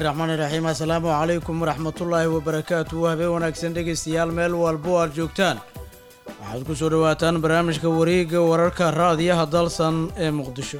raxmaani raxiim assalaamu calaykum waraxmatullaahi wabarakaatu habeen wanaagsan dhegaystayaal meel walbo aad joogtaan waxaad ku soo dhowaataan barnaamijka wareegga wararka raadiyaha dalsan ee muqdisho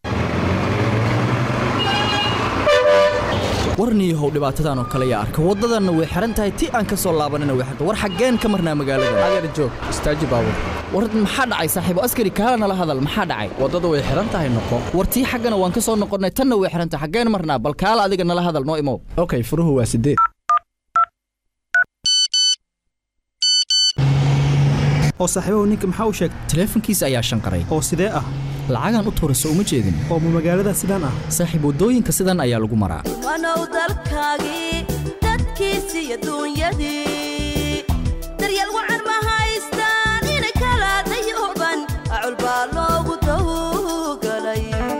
warniyahow dhibaatadan oo kale yaa arka waddadanna way xihan tahay ti aan ka soo laabanina way xiran war xaggeen ka marnaa magaalada adeer joog istaaji baabur war maxaa dhacay saaxiibo askari kaala nala hadal maxaa dhacay waddadu way xihan tahay noqo war tii xaggana waan ka soo noqonnay tanna way xihan tahay xaggeen marnaa bal kaala adiga nala hadal noo imow okay furuhu waa sideed oo saaxiibahu ninka maxaa u sheegay taleefankiisa ayaa shanqaray oo sidee ah lacagaan u tuurayso uma jeedin oo ma magaalada sidaan ah saaxiib waddooyinka sidan ayaa lagu maraa wanow dalkaagii dadkiisi iyo duunyadii daryeel wacan ma haystaan inay kala dayuban acul baa loogu tawgalay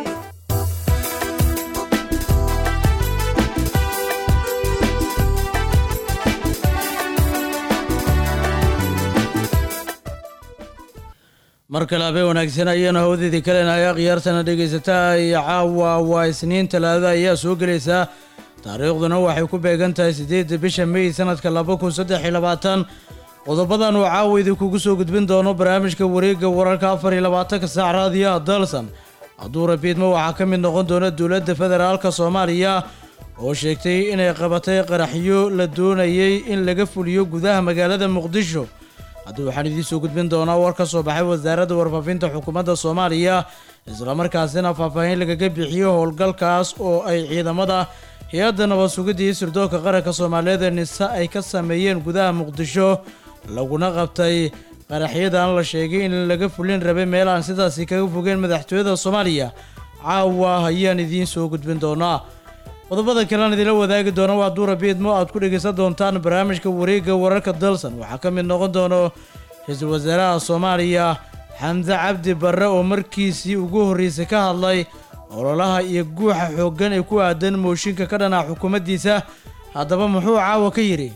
mar kale habeen wanaagsan ayaanu hawdeedii kaleenahay khiyaartana dhegaysataa iyo caawa waa isniin talaada ayaa soo gelaysaa taariikhduna waxay ku beegan tahay siddeedda bisha mey sanadka laba kun saddex iyo labaatan qodobadan uu caawa idinkugu soo gudbin doono barnaamijka wareegga wararka afar iyo labaatanka saac raadiyaha dalsan hadduu rabiidmo waxaa ka mid noqon doona dowladda federaalka soomaaliya oo sheegtay inay qabatay qaraxyo la doonayay in laga fuliyo gudaha magaalada muqdisho haddii waxaan idiin soo gudbin doonaa war ka soo baxay wasaaradda warfaafinta xukuumadda soomaaliya islamarkaasina faahfaahin lagaga bixiyo howlgalkaas oo ay ciidamada hay-adda nabad sugidda iyo sirdoonka qaranka soomaaliyeed ee nise ay ka sameeyeen gudaha muqdisho laguna qabtay qaraxyadan la sheegay in laga fulin rabay meel aan sidaasi kaga fogeen madaxtooyada soomaaliya caawa ayaan idiin soo gudbin doonaa qodobada kalean idinla wadaagi doona waa duura biidmo aad ku dhegaysan doontaan barnaamijka wareegga wararka dalsan waxaa ka mid noqon doono ra-iisul wasaaraha soomaaliya xamse cabdi barre oo markiisii ugu horreysay ka hadlay ololaha iyo guuxa xooggan ee ku aadan mooshinka ka dhanaa xukuumaddiisa haddaba muxuu caawa ka yidhi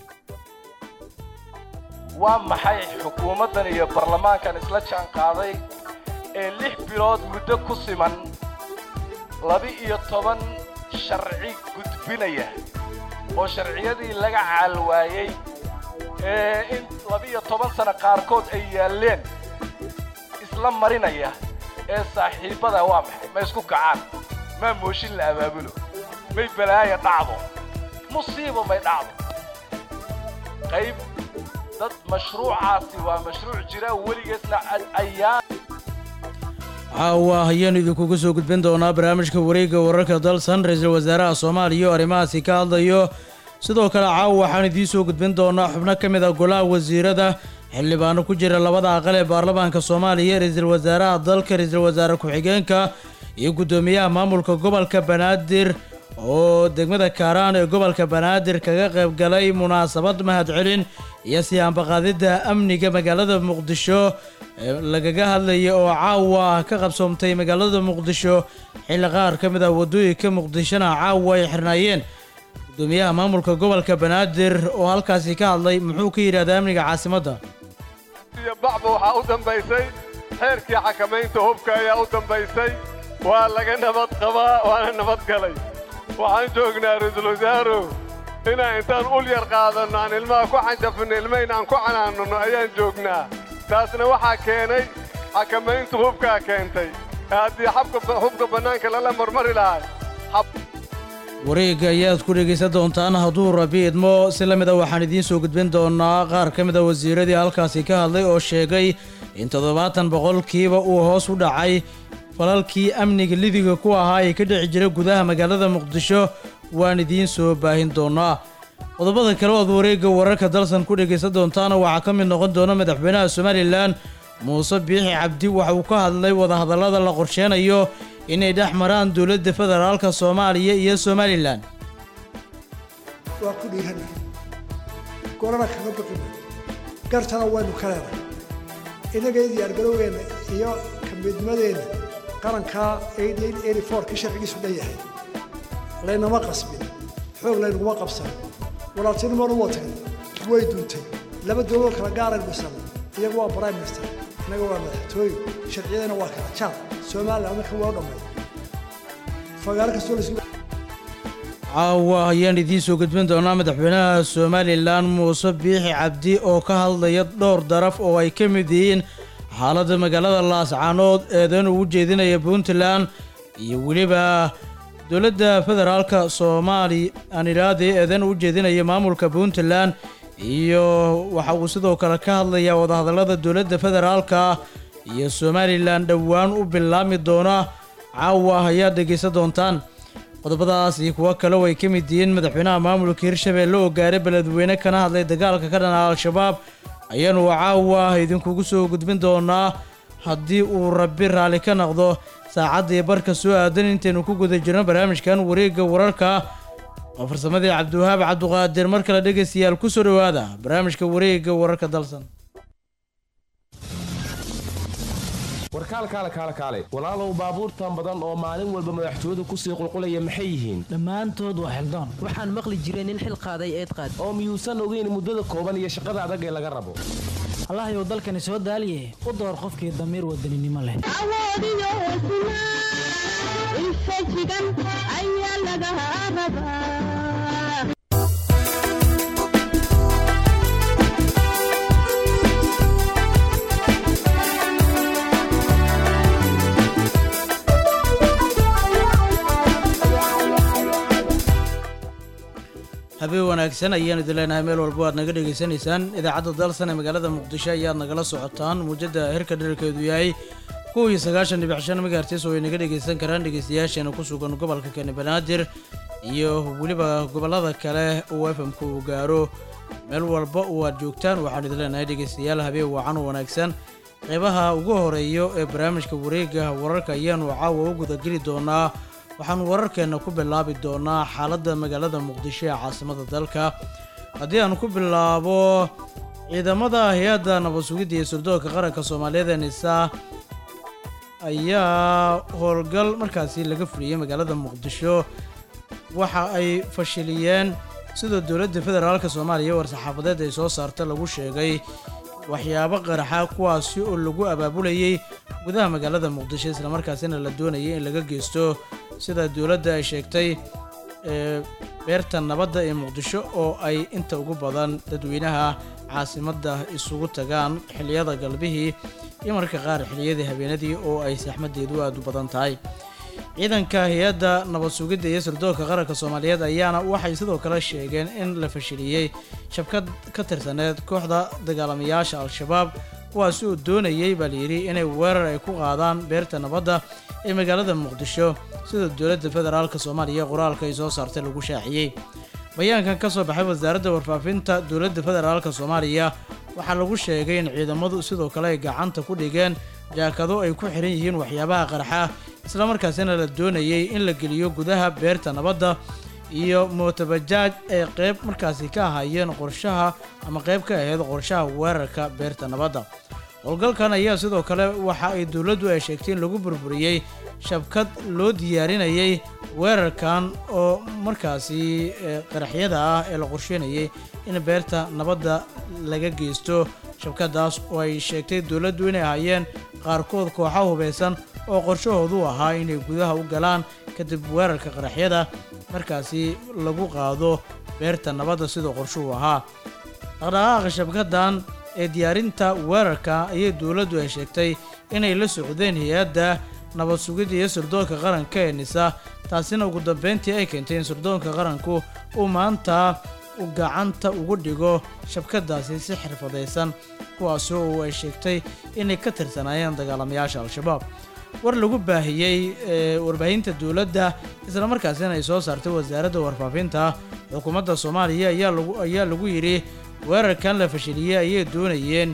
waa maxay xukuumaddan iyo baarlamaankan isla jaan qaaday ee lix bilood muddo ku siman laba-iyo toban sharci gudbinaya oo sharciyadii laga caalwaayey ee in labiyo toban sano qaarkood ay yaalleen isla marinaya ee saaxiibbada waa maxay ma isku kacaan maa mooshin la abaabulo may balaaya dhacdo musiibo may dhacdo qayb dad mashruucaasi waa mashruuc jira weligeesna ayaan caawa ayaanu idinkugu soo gudbin doonaa barnaamijka wareegga wararka dalsan ra-iisul wasaaraha soomaaliya oo arrimahaasi ka hadlayo sidoo kale caawa waxaan idiin soo gudbin doonaa xubno ka mid a golaha wasiirada xildhibaano ku jira labada aqal ee baarlamaanka soomaaliya ra-iisul wasaaraha dalka ra-iisul wasaare ku-xigeenka iyo guddoomiyaha maamulka gobolka banaadir oo degmada kaaraan ee gobolka banaadir kaga qayb galay munaasabad mahadcelin iyo siyaanbaqaadidda amniga magaalada muqdisho lagaga hadlaya oo caawa ka qabsoomtay magaalada muqdisho xilli qaar ka mid ah waddooyinka muqdishona caawa ay xirnaayeen guddoomiyaha maamulka gobolka banaadir oo halkaasi ka hadlay muxuu ka yidhahdaa amniga caasimadda iyo bacba waxaa u dambaysay xeerkii xakamaynta hubka ayaa u dambaysay waa laga nabad qabaa waana nabad galay waxaan joognaa ra-iisul wasaarow inaan intaan ul yar qaadanno aan ilmaha ku canjafinno ilmayn aan ku canaananno ayaan joognaa taasna waxaa keenay xakamayntu hubkaa keentay ee haddii hubka bannaanka lala marmari lahay wareegga ayaad ku dhegaysan doontaan hadduu rabi idmo si la mid a waxaan idiin soo gudbin doonaa qaar ka mid a wasiiradii halkaasi ka hadlay oo sheegay in toddobaatan boqolkiiba uu hoos u dhacay falalkii amniga lidiga ku ahaa ee ka dhici jira gudaha magaalada muqdisho waan idiin soo baahin doonaa qodobada kale oad wareegga wararka dalsan ku dhegaysan doontaana waxaa ka mid noqon doona madaxweynaha somalilan muuse biixi cabdi waxa uu ka hadlay wadahadallada la qorsheenayo inay dhex maraan dowladda federaalka soomaaliya iyo somalilan waa ku dhiirana gorana kaga baqina gartana waynu ka leenahay innaga diyaargarowgeenna iyo kamidnimadeenna qarankaa ka sharcigiisu dhan yahay laynama qasbin xoog laynaguma qabsan walaaltinimona waa tagay way duuntay laba dowladoo kala gaaraynu dhisan iyagu waa prime minister innaga waa madaxtooye sharciyadana waa kala jaad somalilan marka waa dhammay fagaaro kastoo la caawa ayaan idiin soo gudbin doonaa madaxweynaha somalilan muuse biixi cabdi oo ka hadlaya dhowr daraf oo ay ka mid yihiin xaaladda magaalada laascaanood eedan ugu jeedinaya puntland iyo weliba dowladda federaalka soomaali aan idhaahdee eedan ugu jeedinaya maamulka puntland iyo waxa uu sidoo kale ka hadlayaa wadahadallada dowladda federaalka iyo somalilan dhowaan u bilaabmi doona caawa ayaad dhegaysan doontaan qodobadaas iyo kuwo kale oo ay ka mid yihiin madaxweynaha maamulka hirshabelle oo gaaray beledweyne kana hadlay dagaalka ka dhana al-shabaab ayaanu caawa idinkugu soo gudbin doonaa haddii uu rabbi raalli ka noqdo saacaddii barka soo aadan intaynu ku guda jirno barnaamijkan wareegga wararka oo farsamadii cabdiwahaab cabduqaadir mar kale dhegaystayaal ku soo dhowaada barnaamijka wareegga wararka dalsan warkaalkaale kaale kaale walaalow baabuurtan badan oo maalin walba madaxtooyadu kusii qulqulaya maxay yihiin dhammaantood waa xildaan waxaan maqli jiray nin xil qaaday eed qaad oo miyuusan ogeyn muddada kooban iyo shaqada adag ee laga rabo allahayow dalkani soo daaliye u door qofkii damiir wadaninimo leh habeen wanaagsan ayaan idin leenahay meel walba waad naga dhegaysanaysaan idaacadda dalsan ee magaalada muqdisho ayaad nagala socotaan muujadda hirka dherarkeedu yahay kow iyo sagaashan dhibic shan megahertis oo ay naga dhegaysan karaan dhegaystayaasheena ku sugan gobolka kani banaadir iyo weliba gobollada kale uu efamka uu gaaro meel walba oo aad joogtaan waxaan idin leenahay dhegaystayaal habeen wacan oo wanaagsan qeybaha ugu horeeyo ee barnaamijka wareegga wararka ayaanu caawa u gudageli doonaa waxaan wararkeenna ku bilaabi doonaa xaaladda magaalada muqdisho ee caasimada dalka haddii aan ku bilaabo ciidamada hay-adda nabad sugidda iyo surdoonka qaranka soomaaliyeed ee nisa ayaa howlgal markaasi laga fuliyey magaalada muqdisho waxa ay fashiliyeen sida dowladda federaalka soomaaliya war-saxaafadeed ay soo saarta lagu sheegay waxyaabo qaraxa kuwaasi oo lagu abaabulayay gudaha magaalada muqdisho islamarkaasina la doonayay in laga geysto sida dowladda ay sheegtay ee beerta nabadda ee muqdisho oo ay inta ugu badan dadweynaha caasimadda isugu tagaan xilliyada galbihii iyo marka qaar xilliyadii habeenadii oo ay saxmaddeedu aada u badan tahay ciidanka hay-adda nabad sugidda iyo sirdoonka qaranka soomaaliyeed ayaana waxay sidoo kale sheegeen in la fashiliyey shabkad ka tirsaneed kooxda dagaalamayaasha al-shabaab kuwaasi oo doonayay baa layidhi inay weerar ay ku qaadaan beerta nabadda ee magaalada muqdisho sida dowladda federaalka soomaaliya qoraalka ay soo saartay lagu shaaciyey bayaankan ka soo baxay wasaaradda warfaafinta dowladda federaalka soomaaliya waxaa lagu sheegay in ciidamadu sidoo kale ay gacanta ku dhigeen jaakado ay ku xiran yihiin waxyaabaha qarxa islamarkaasina la doonayay in la geliyo gudaha beerta nabadda iyo mootabajaaj ay qayb markaasi ka ahaayeen qorshaha ama qayb ka ahayd qorshaha weerarka beerta nabadda howlgalkan ayaa sidoo kale waxa ay dowladdu ay sheegtay in lagu burburiyey shabkad loo diyaarinayay weerarkan oo markaasi qaraxyada ah ee la qorsheynayay in beerta nabadda laga geysto shabkadaas oo ay sheegtay dowladdu inay ahaayeen qaarkood kooxa hubaysan oo qorshahoodu ahaa inay gudaha u galaan kadib weerarka qaraxyada markaasi lagu qaado beerta nabadda sidoo qorshuhu ahaa dhaqdhaqaaqa shabkadan ee diyaarinta weerarka ayay dowladdu ay sheegtay inay la socdeen hay-adda nabad sugidda iyo sirdoonka qaranka ee nisa taasina ugu dambeyntii ay keentay in sirdoonka qaranku uu maanta u gacanta ugu dhigo shabkadaasi si xirfadaysan kuwaasi oo ay sheegtay inay ka tirsanaayeen dagaalamayaasha al-shabaab war lagu baahiyey ee warbaahinta dowladda islamarkaasina ay soo saartay wasaaradda warfaafinta xukuumadda soomaaliya ayaa lagu ayaa lagu yidhi weerarkan la fashiliyey ayay doonayeen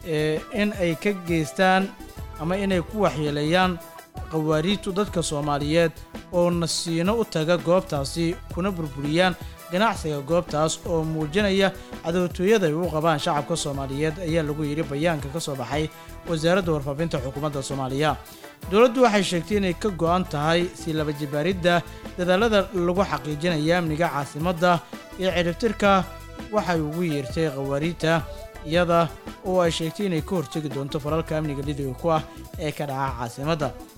in ay ka geystaan ama inay ku waxyeeleeyaan qawaariidtu dadka soomaaliyeed oo nasiino u taga goobtaasi kuna burburiyaan ganacsiga goobtaas oo muujinaya cadowtooyada ay u qabaan shacabka soomaaliyeed ayaa lagu yidhi bayaanka ka soo baxay wasaaradda warfaafinta xukuumadda soomaaliya dowladdu waxay sheegtay inay ka go'an tahay sii laba jibaaridda dadaalada lagu xaqiijinaya amniga caasimadda iyo ciribtirka waxay ugu yeertay khawaariidta iyada oo ay sheegtay inay ka hortegi doonto falalka amniga lidiga ku ah ee ka dhaca caasimadda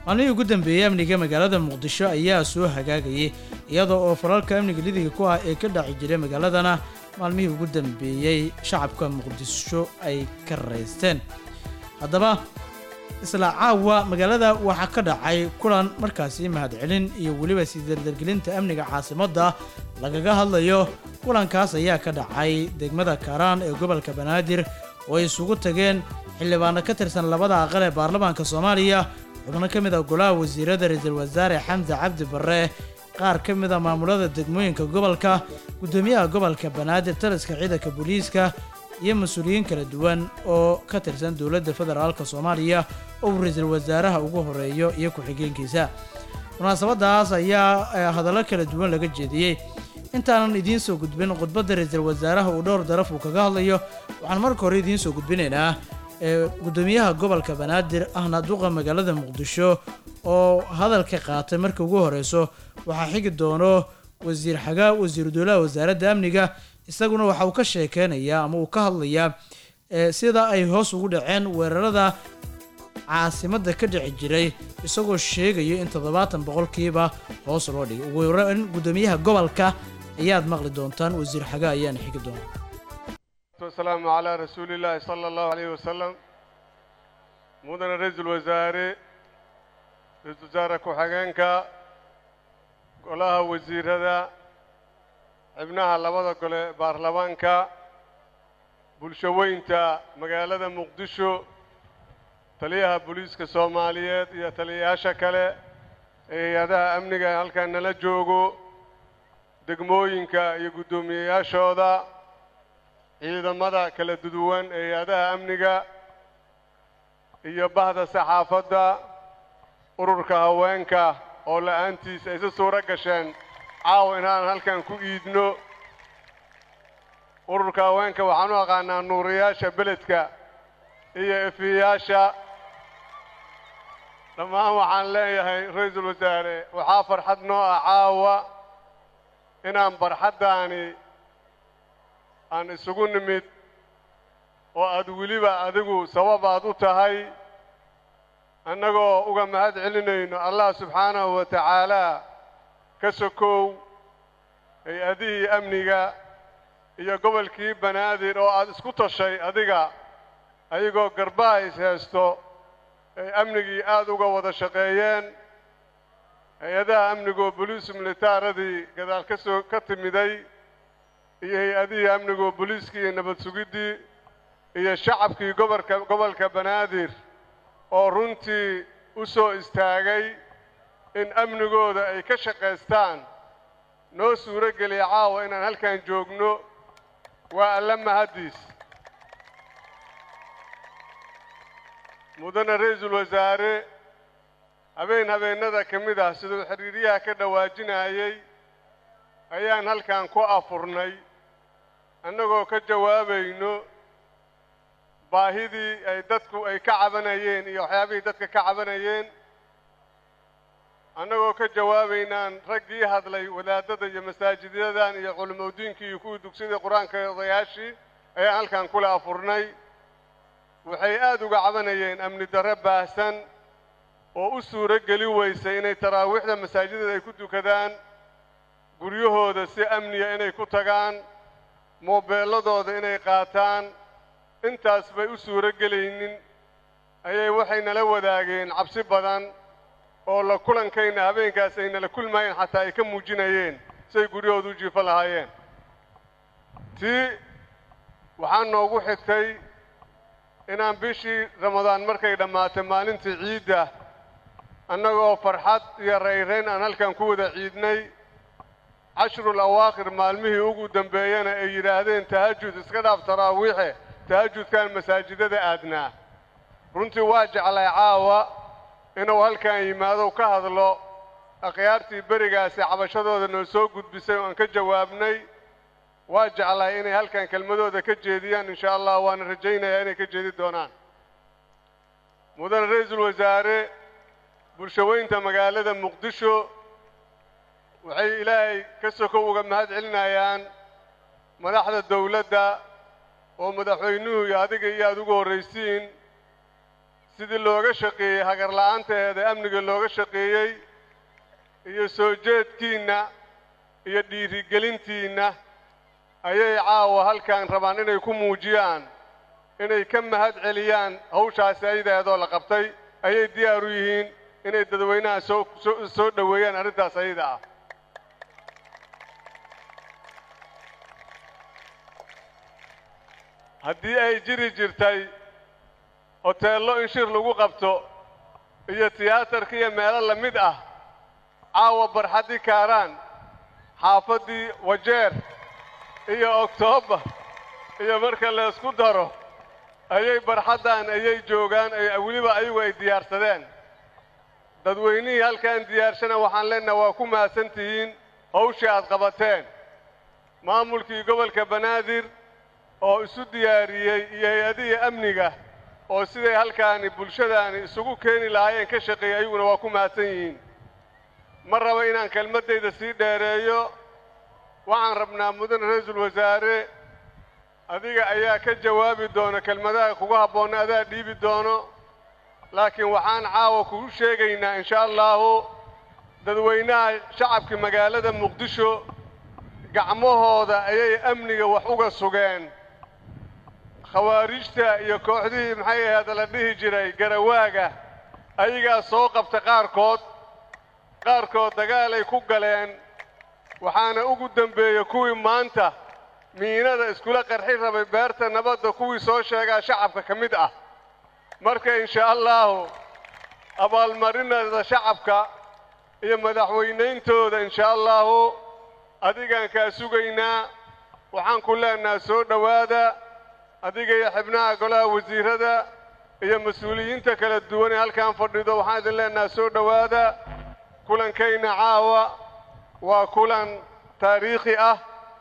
maalmihii ugu dambeeyey amniga magaalada muqdisho ayaa soo hagaagayay iyada oo falalka amniga lidiga ku ah ee ka dhaci jiray magaaladana maalmihii ugu dambeeyey shacabka muqdisho ay ka raysteen haddaba isla caawa magaalada waxaa ka dhacay kulan markaasi mahadcelin iyo weliba sii dardargelinta amniga caasimadda lagaga hadlayo kulankaas ayaa ka dhacay degmada kaaraan ee gobolka banaadir oo ay isugu tageen xildhibaano ka tirsan labada aqal ee baarlamaanka soomaaliya xubno ka mid ah golaha wasiirada ra-iisul wasaare xamse cabdi barre qaar ka mid a maamulada degmooyinka gobolka guddoomiyaha gobolka banaadir taliska ciidanka booliiska iyo mas-uuliyiin kala duwan oo ka tirsan dowladda federaalka soomaaliya oo uu ra-iisul wasaaraha ugu horeeyo iyo ku-xigeenkiisa munaasabadaas ayaa hadallo kala duwan laga jeediyey intaanan idiin soo gudbin khudbadda ra-iisul wasaaraha uu dhowr daraf uu kaga hadlayo waxaan marka hore idiin soo gudbinaynaa ee guddoomiyaha gobolka banaadir ahna duqa magaalada muqdisho oo hadalka qaatay marka ugu horeyso waxaa xigi doono wasiir xagaa wasiiru dowlaha wasaaradda amniga isaguna waxa uu ka sheekeynayaa ama uu ka hadlayaa sida ay hoos ugu dhaceen weerarada caasimadda ka dhici jiray isagoo sheegayo in toddobaatan boqolkiiba hoos loo dhigay ugu horeyn guddoomiyaha gobolka ayaad maqli doontaan wasiir xagaa ayaana xigi doona wasalaamu calaa rasuulillaahi sala allahu alayhi wasalam mudane ra-iisul wasaare ra-iisul wasaare ku-xigeenka golaha wasiirada xibnaha labada gole baarlamaanka bulsho weynta magaalada muqdisho taliyaha booliiska soomaaliyeed iyo taliyayaasha kale ee hay-adaha amniga ee halkan nala joogo degmooyinka iyo guddoomiyeyaashooda ciidamada kala duduwan ee hay-adaha amniga iyo bahda saxaafadda ururka haweenka oo la-aantiis ay si suuro gasheen caawa inaan halkan ku iidno ururka haweenka waxaan u aqaanaa nuuriyaasha beledka iyo efiyayaasha dhammaan waxaan leeyahay ra-iisul wasaare waxaa farxad noo ah caawa inaan barxaddaani aan isugu nimid oo aad weliba adigu sabab aad u tahay annagoo uga mahad celinayno allah subxaanahu wa tacaala ka sokow hay-adihii amniga iyo gobolkii banaadir oo aad isku tashay adiga ayagoo garbaha is haysto ay amnigii aada uga wada shaqeeyeen hay-adaha amnigoo boliisu militaaradii gadaal ka soo ka timiday iyo hay-adihii amnigoo booliiskii iyo nabad sugiddii iyo shacabkii gobolka gobolka banaadir oo runtii u soo istaagay in amnigooda ay ka shaqaystaan noo suuro geliya caawa inaan halkan joogno waa alla mahaddiis mudane ra-iisul wasaare habeen habeennada ka mid ah siduu xiriiryaha ka dhawaajinayay ayaan halkan ku afurnay annagoo ka jawaabayno baahidii ay dadku ay ka cabanayeen iyo waxyaabihii dadka ka cabanayeen annagoo ka jawaabaynaan raggii hadlay wadaadada iyo masaajidyadan iyo culimodiinkii iyo kuwii dugsidii qur-aanka odayaashii ayaan halkan kula afurnay waxay aada uga cabanayeen amni darre baahsan oo u suuro geli weysay inay taraawiixda masaajidada ay ku dukadaan guryahooda si amniya inay ku tagaan moobeelladooda inay qaataan intaas bay u suuro gelaynin ayay waxay nala wadaageen cabsi badan oo la kulankayna habeenkaas ay nala kulmayeen xataa ay ka muujinayeen siay guryahooda u jiifan lahaayeen tii waxaa noogu xigtay inaan bishii ramadaan markay dhammaatay maalintii ciidda annagoo farxad iyo rayrayn aan halkan ku wada ciidnay cashrul awaakhir maalmihii ugu dambeeyana ay yidhaahdeen tahajud iska dhaaf taraawiixe tahajudkaan masaajidada aadnaa runtii waa jeclay caawa inuu halkan yimaado ka hadlo akhyaartii berigaasi cabashadooda noo soo gudbisay oo aan ka jawaabnay waa jeclay inay halkan kelmadooda ka jeediyaan insha allah waana rajaynayaa inay ka jeedi doonaan mudane ra-iisul wasaare bulshaweynta magaalada muqdisho waxay ilaahay ka sokow uga mahad celinayaan madaxda dawladda oo madaxweynuhu iyo adiga iyo aada ugu horraysiin sidii looga shaqeeyey hagarla'aanteeda amniga looga shaqeeyey iyo soo jeedkiinna iyo dhiirigelintiinna ayay caawa halkan rabaan inay ku muujiyaan inay ka mahad celiyaan hawshaasi ayadeedoo la qabtay ayay diyaar u yihiin inay dadweynaha soo soo soo dhoweeyaan arrintaas ayada ah haddii ay jiri jirtay hoteello in shir lagu qabto iyo tiyaatarka iyo meelo la mid ah caawa barxaddii kaaraan xaafaddii wajeer iyo oktoobar iyo marka la isku daro ayay barxaddan ayay joogaan ay weliba ayagu ay diyaarsadeen dadweynihii halkaan diyaarshana waxaan leenaha waa ku mahadsan tihiin hawshii aad qabateen maamulkii gobolka banaadir oo isu diyaariyey iyo hay-adihii amniga oo siday halkaani bulshadaani isugu keeni lahaayeen ka shaqeeyey ayaguna waa ku mahadsan yihiin ma raba inaan kelmaddayda sii dheereeyo waxaan rabnaa mudane ra-iisul wasaare adiga ayaa ka jawaabi doona kelmadaha kugu habboonna adaa dhiibi doono laakiin waxaan caawa kugu sheegaynaa insha allahu dadweynaha shacabka magaalada muqdisho gacmahooda ayay amniga wax uga sugeen khawaarijta iyo kooxdihii maxay ahayd la dhihi jiray garawaaga ayagaa soo qabta qaarkood qaarkood dagaalay ku galeen waxaana ugu dembeeyey kuwii maanta miinada iskula qarxi rabay beerta nabadda kuwii soo sheegaa shacabka ka mid ah marka insha allahu abaalmarinada shacabka iyo madaxweynayntooda insha allahu adigaan kaa sugaynaa waxaan ku leenaha soo dhowaada adiga iyo xibnaha golaha wasiirada iyo mas-uuliyiinta kala duwan ee halkaan fadhido waxaan idin leenaha soo dhowaada kulankayna caawa waa kulan taariikhi ah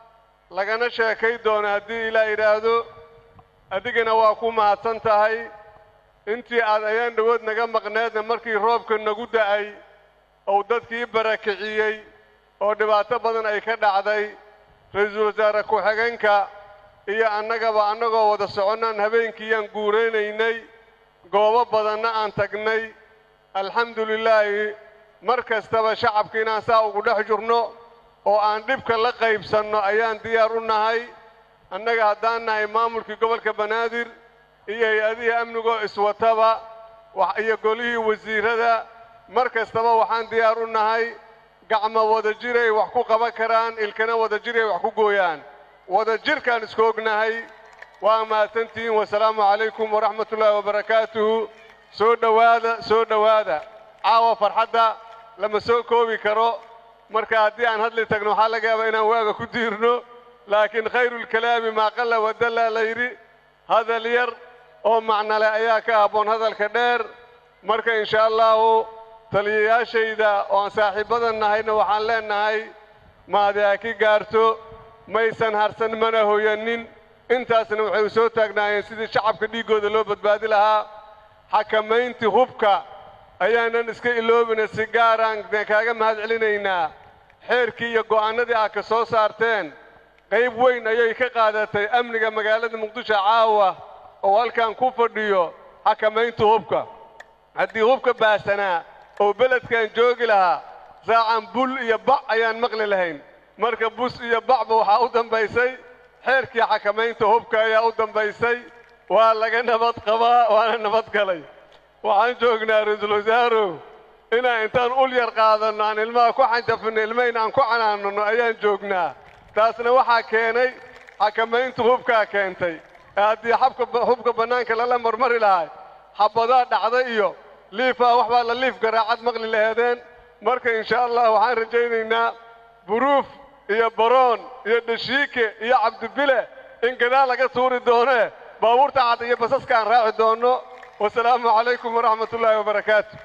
lagana sheekay doono haddii ilaa yidhaahdo adigana waa ku mahadsan tahay intii aad ayaan dhowood naga maqneedna markii roobka nagu da'ay ou dadkii barakiciyey oo dhibaato badan ay ka dhacday ra-iisul wasaare ku-xigeenka iyo annagaba annagoo wada soconnaan habeenkiiyaan guuraynaynay goobo badanna aan tagnay alxamdu lilaahi mar kastaba shacabka inaan saa ugu dhex jirno oo aan dhibka la qaybsanno ayaan diyaar u nahay annaga haddaan nahay maamulkii gobolka banaadir iyo hay-adihii amnigoo iswataba iyo golihii wasiirada mar kastaba waxaan diyaar u nahay gacmo wada jiray wax ku qaban karaan ilkana wada jiray wax ku gooyaan wada jirkaan isku ognahay waa mahadsantihiin wasalaamu calaykum waraxmatullaahi wabarakaatuhu soo dhowaada soo dhowaada caawa farxadda lama soo koobi karo marka haddii aan hadli tagno waxaa laga yaabaa inaan waaga ku diirno laakiin khayrulkalaami maa qalla wadallaa la yidhi hadal yar oo macnole ayaa ka habboon hadalka dheer marka insha allahu taliyayaashayda oo aan saaxiibbadan nahayna waxaan leenahay maadi ha ki gaarto maysan harsan mana hoyanin intaasna waxay u soo taagnaayeen sidii shacabka dhiiggooda loo badbaadi lahaa xakamayntii hubka ayaanan iska iloobina si gaaraan kaaga mahad celinaynaa xeerkii iyo go'aannadii aad ka soo saarteen qayb weyn ayay ka qaadatay amniga magaalada muqdisho caawa oo halkan ku fadhiyo xakamaynta hubka haddii hubka baasanaa oo beledkan joogi lahaa saacan bul iyo bac ayaan maqli lahayn marka bus iyo bacba waxaa u dambaysay xeerkii xakamaynta hubka ayaa u dambaysay waa laga nabad qabaa waana nabad galay waxaan joognaa ra-iisul wasaarow inaan intaan ul yar qaadanno aan ilmaha ku xanjafino ilmayn aan ku canaanano ayaan joognaa taasna waxaa keenay xakamaynta hubkaa keentay ee haddii xabka hubka bannaanka lala marmari lahay xabadaa dhacday iyo liifaa wax baa la liif garaacad maqli laheedeen marka insha allah waxaan rajaynaynaa buruuf iyo baroon iyo dhashiike iyo cabdibile in gadaal laga tuuri doonee baabuurta cad iyo basaska aan raaci doonno wasalaamu calaykum waraxmat ullaahi wabarakaatu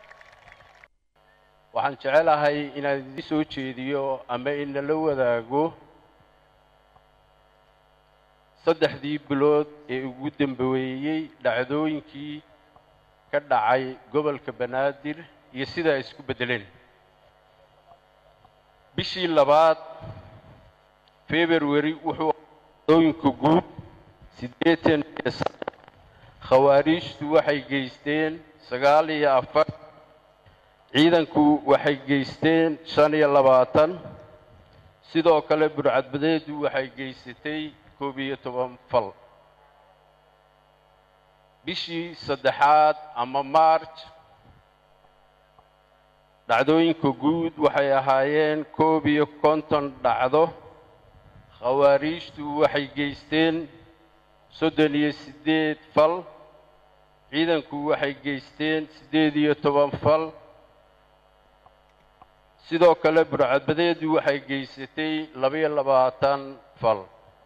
waxaan jecelahay inaan idin soo jeediyo ama inala wadaago saddexdii bilood ee ugu dambeeyey dhacdooyinkii ka dhacay gobolka banaadir iyo sida ay isku beddeleen bishii labaad february wuxuu dhacdooyinka guud siddeetan iyo saddex khawaariijtu waxay geysteen sagaal iyo afar ciidanku waxay geysteen shan iyo labaatan sidoo kale burcadbadeedu waxay geysatay koob iyo toban fal bishii saddexaad ama march dhacdooyinka guud waxay ahaayeen koob iyo konton dhacdo khawaariijtu waxay geysteen soddon iyo siddeed fal ciidanku waxay geysteen siddeed iyo toban fal sidoo kale burcadbadeedu waxay geysatay labaiyo labaatan fal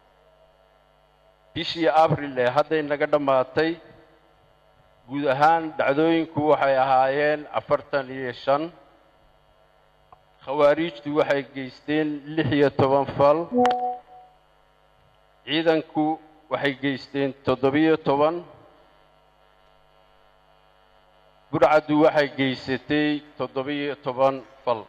bishii abril ee hadday naga dhammaatay guud ahaan dhacdooyinku waxay ahaayeen afartan iyo shan khawaariijtu waxay geysteen lix iyo toban fal ciidanku waxay geysteen toddobiyo toban burcaddu waxay geysatay toddobiyo toban fal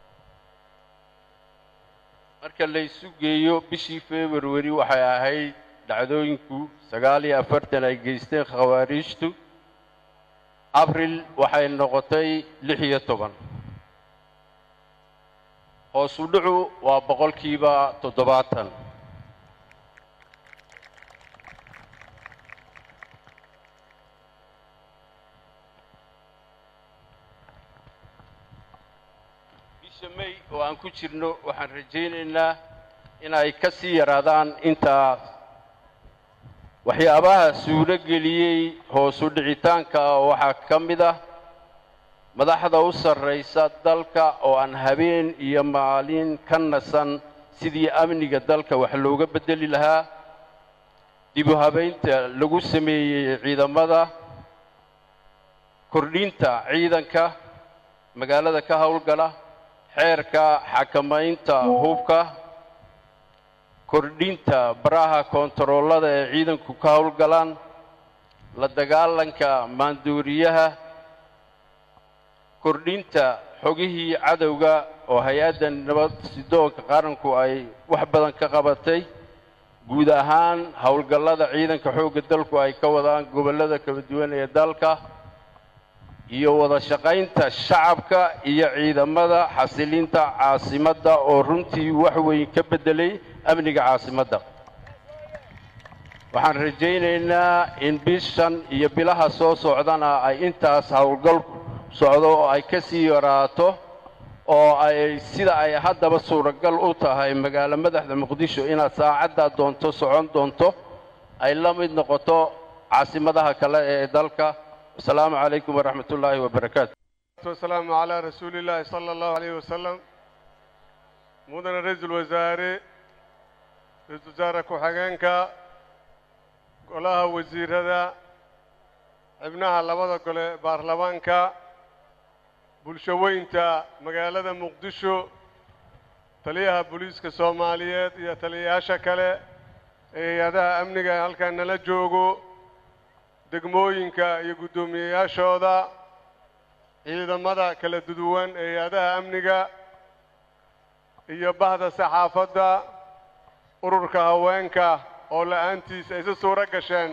marka la isu geeyo bishii february waxay ahayd dhacdooyinku sagaal iyo afartan ay geysteen khawaariijtu abril waxay noqotay lix iyo toban hoosu dhucu waa boqolkiiba toddobaatan bisha may oo aan ku jirno waxaan rajaynaynaa inay ka sii yaraadaan intaas waxyaabaha suuro geliyey hoosu dhicitaanka waxaa ka mid ah madaxda u sarraysa dalka oo aan habeen iyo maalin ka nasan sidii amniga dalka wax looga beddeli lahaa dib u habaynta lagu sameeyey ciidamada kordhinta ciidanka magaalada ka howlgala xeerka xakamaynta hubka kordhinta baraha koontaroolada ee ciidanku ka howlgalaan la dagaalanka maanduuriyaha kordhinta xogihii cadowga oo hay-adda nabad sidoonka qaranku ay wax badan ka qabatay guud ahaan howlgallada ciidanka xoogga dalku ay ka wadaan gobollada kala duwan ee dalka iyo wada shaqaynta shacabka iyo ciidamada xasilinta caasimadda oo runtii wax weyn ka beddelay amniga caasimadda waxaan rajaynaynaa in bishan iyo bilaha soo socdana ay intaas howlgal socdo oo ay ka sii yaraato oo ay sida ay haddaba suuragal u tahay magaalo madaxda muqdisho inaad saacaddaa doonto socon doonto ay la mid noqoto caasimadaha kale ee dalka asalaamu calaykum waraxmat ullaahi wabarakaatu wasalaamu calaa rasuuli illaahi sala allahu alayhi wasalam mudane ra-iisul wasaare ra-iisul wasaare ku-xigeenka golaha wasiirada xibnaha labada gole baarlamaanka bulsho weynta magaalada muqdisho taliyaha booliiska soomaaliyeed iyo taliyayaasha kale ee hay-adaha amniga ee halkan nala joogo degmooyinka iyo guddoomiyeyaashooda ciidamada kala duduwan ee hay-adaha amniga iyo bahda saxaafadda ururka haweenka oo la-aantiis ay si suuro gasheen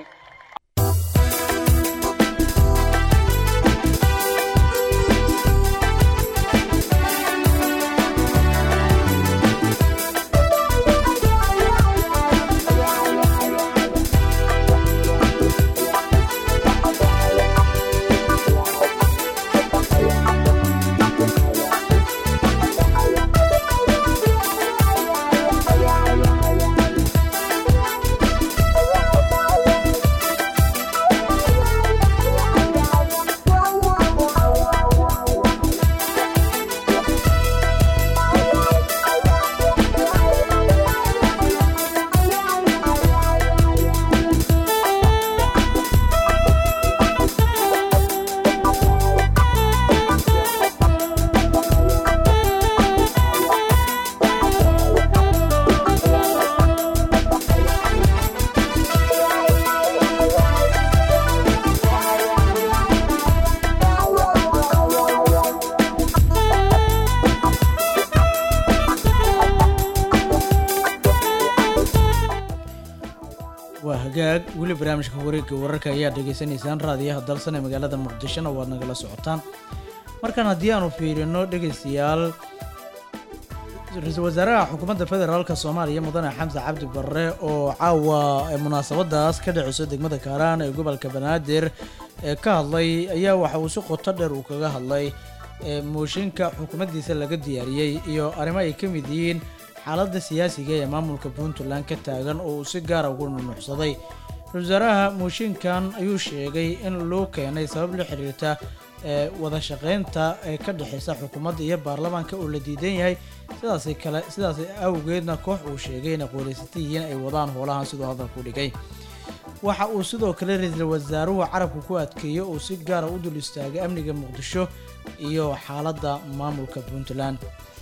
weli barnaamijka wareegga wararka ayaa dhegaysanaysaan raadiyaha dalsan ee magaalada muqdishona waad nagala socotaan markan haddii aanu fiirino dhegaystayaal ra-iisul wasaaraha xukuumadda federaalka soomaaliya mudane xamse cabdi barre oo caawa munaasabadaas ka dhaceyso degmada kaaraan ee gobolka banaadir ee ka hadlay ayaa waxa uu si qoto dheer uu kaga hadlay mooshinka xukuumaddiisa laga diyaariyey iyo arrimo ay ka mid yihiin xaaladda siyaasiga ee maamulka puntland ka taagan oo uu si gaara ugu nunuucsaday ra-isul wasaaraha mooshinkan ayuu sheegay in loo keenay sabab la xiriirta ee wada shaqaynta ee ka dhexeysa xukuumadda iyo baarlamaanka oo la diidan yahay sidaas kale sidaas awgeedna koox uu sheegay inay qooleysata yihiin ay wadaan howlahan siduu hadalku dhigay waxa uu sidoo kale ra-iisul wasaaruhu carabka ku adkeeyey oo si gaara u dul istaagay amniga muqdisho iyo xaaladda maamulka puntland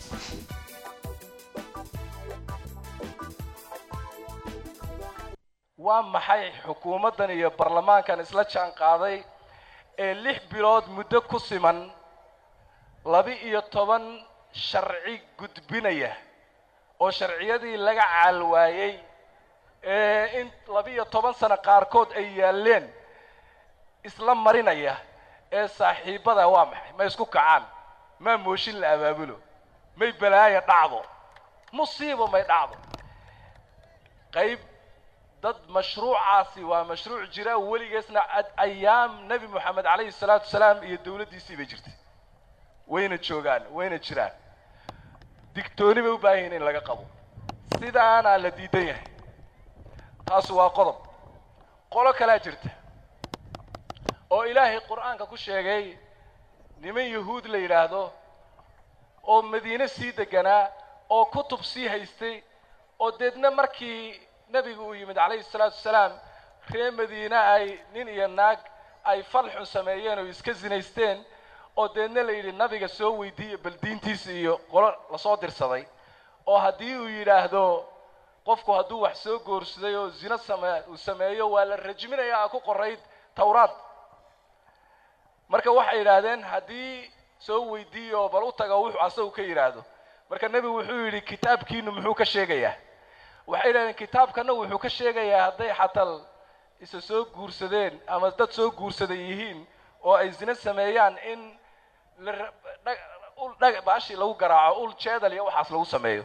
waa maxay xukuumaddan iyo baarlamaankan isla jaan qaaday ee lix bilood muddo ku siman laba-iyo toban sharci gudbinaya oo sharciyadii laga caalwaayey ee in laba-iyo toban sano qaarkood ay yaalleen isla marinaya ee saaxiibbada waa maxay ma isku kacaan maa mooshin la abaabulo may balaaya dhacdo musiibo may dhacdo qayb dad mashruucaasi waa mashruuc jira weligeesna ayaam nebi moxamed calayhi salaatu wasalaam iyo dowladdiisii bay jirtay wayna joogaan wayna jiraan digtooni bay u baahan yihin in laga qabo sidaanaa la diidan yahay taasi waa qodob qolo kalaa jirta oo ilaahay qur-aanka ku sheegay niman yahuud la yidhaahdo oo madiine sii deganaa oo kutub sii haystay oo deedna markii nebigu uu yimid calayhi salaatu wasalaam ree madiine ay nin iyo naag ay fal xun sameeyeen oo iska sinaysteen oo deedna la yidhi nabiga soo weydiiya bal diintiisa iyo qolo lasoo dirsaday oo haddii uu yidhaahdo qofku hadduu wax soo goorsaday oo zino same uu sameeyo waa la rajminayaa ku qorayd tawraad marka waxay yidhaahdeen haddii soo weydiiyo bal u taga wuxuu asagu ka yidhaahdo marka nebigu wuxuu yidhi kitaabkiinu muxuu ka sheegayaa waxay yidhahdeen kitaabkana wuxuu ka sheegayaa hadday xatal isa soo guursadeen ama dad soo guursaday yihiin oo ay zino sameeyaan in ul dhag baashii lagu garaaco ul jeedal iyo waxaas lagu sameeyo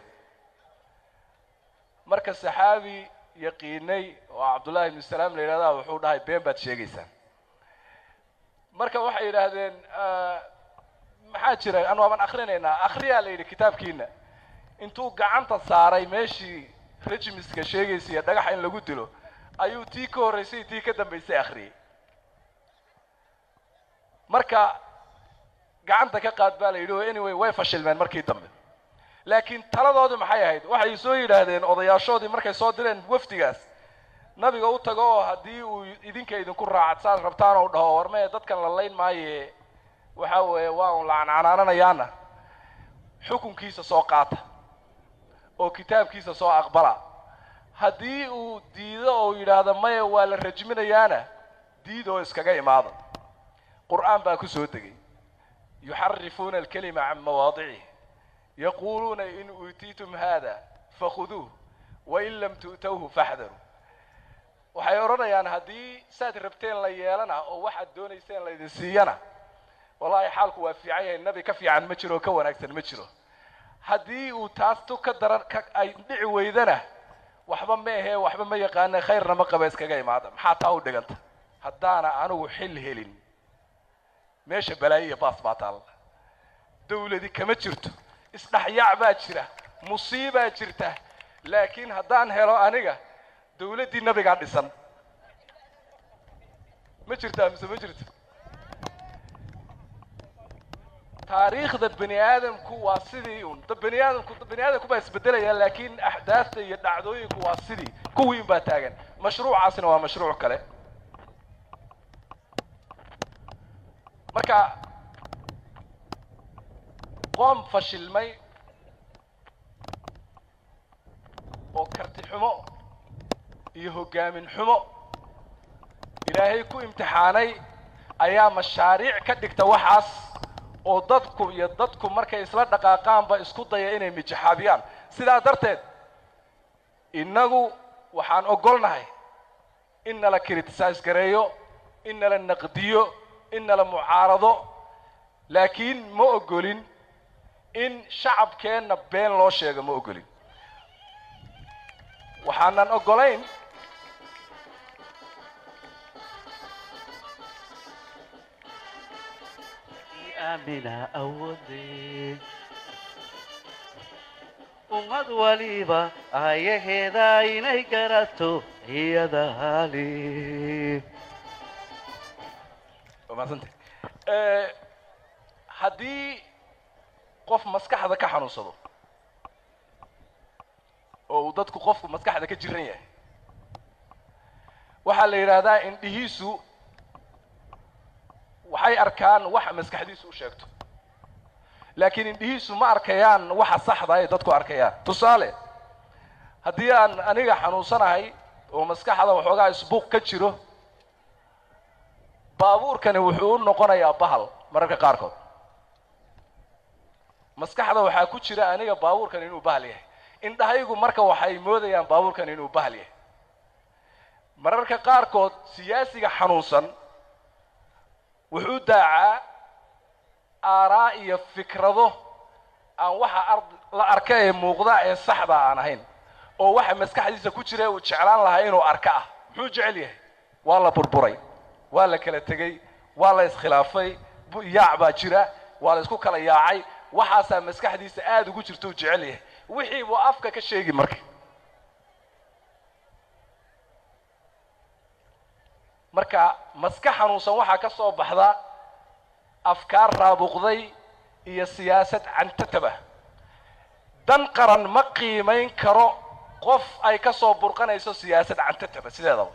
marka saxaabi yaqiinay oo cabdullahi ibnu salaam la yidhahdaa wuxuu dhahay been baad sheegaysaan marka waxay yidhaahdeen maxaa jira anu waaban akrinaynaa akhriyaa la yidhi kitaabkiina intuu gacanta saaray meeshii rejimiska sheegaysa iyo dhagaxa in lagu dilo ayuu tii ka horraysay tii ka dambaysay akhriyey marka gacanta ka qaad baa la yidhi oo anyway way fashilmeen markii dambe laakiin taladoodii maxay ahayd waxay soo yidhaahdeen odayaashoodii markay soo direen wafdigaas nabiga u tago oo haddii uu idinka idinku raacad saad rabtaan ou dhaho warmee dadkan la layn maaye waxa weeye waa un lacancanaananayaana xukunkiisa soo qaata oo kitaabkiisa soo aqbala haddii uu diido oo yidhaahdo maya waa la rajminayaana diid oo iskaga imaada qur'aan baa ku soo degay yuxarifuuna alkalima can mawaadicih yaquuluuna in uutiitum hada fakhuduuh wain lam tu'towhu faxdaruu waxay odhanayaan haddii saad rabteen la yeelana oo waxaad doonayseen laydin siiyana wallaahi xaalku waa fiican yahay nabi ka fiican ma jiro oo ka wanaagsan ma jiro haddii uu taas tu ka daran ka ay dhici weydana waxba ma ahee waxba ma yaqaane khayrna ma qaba iskaga imaada maxaa taa u dhiganta haddaana anigu xil helin meesha balaayo iyo baas baa taalla dawladi kama jirto isdhexyaac baa jira musiibaa jirta laakiin haddaan helo aniga dawladdii nabigaa dhisan ma jirtaa mise ma jirto taariikhda bani aadamku waa sidii un da bani aadamku bani aadamku baa isbedelaya laakiin axdaafta iyo dhacdooyinku waa sidii kuwii un baa taagan mashruucaasina waa mashruuc kale marka qoom fashilmay oo karti xumo iyo hoggaamin xumo ilaahay ku imtixaanay ayaa mashaariic ka dhigta waxaas oo dadku iyo dadku markay isla dhaqaaqaanba isku daya inay mijaxaabiyaan sidaa darteed innagu waxaan ogolnahay in nala criticize gareeyo in nala naqdiyo in nala mucaarado laakiin ma ogolin in shacabkeenna been loo sheego ma ogolin waxaanan ogolayn aamina awoodee ummad waliba ayaheeda inay garato iyada hali waa mahadsantay Eh, haddii qof maskaxda ka xanuunsado oo uu dadku qofku maskaxda ka jiran yahay waxaa la yidhaahdaa indhihiisu waxay arkaan waxa maskaxdiisu u sheegto laakiin indhihiisu ma arkayaan waxa saxda ay dadku arkayaan tusaale haddii aan aniga xanuunsanahay oo maskaxda waxoogaa isbuuq ka jiro baabuurkani wuxuu u noqonayaa bahal mararka qaarkood maskaxda waxaa ku jira aniga baabuurkan inuu bahal yahay indhahaygu marka waxay moodayaan baabuurkan inuu bahal yahay mararka qaarkood siyaasiga xanuunsan wuxuu daacaa aaraa iyo fikrado aan waxa ard la arka ee muuqda ee saxda aan ahayn oo waxa maskaxdiisa ku jira uu jeclaan lahaa inuu arka ah muxuu jecel yahay waa la burburay waa la kala tegey waa la iskhilaafay bu- yaac baa jira waa la isku kala yaacay waxaasaa maskaxdiisa aada ugu jirta uu jecel yahay wixii buu afka ka sheegi marka marka maska xanuunsan waxaa ka soo baxda afkaar raabuqday iyo siyaasad cantataba dan qaran ma qiimayn karo qof ay ka soo burqanayso siyaasad cantataba sideedaba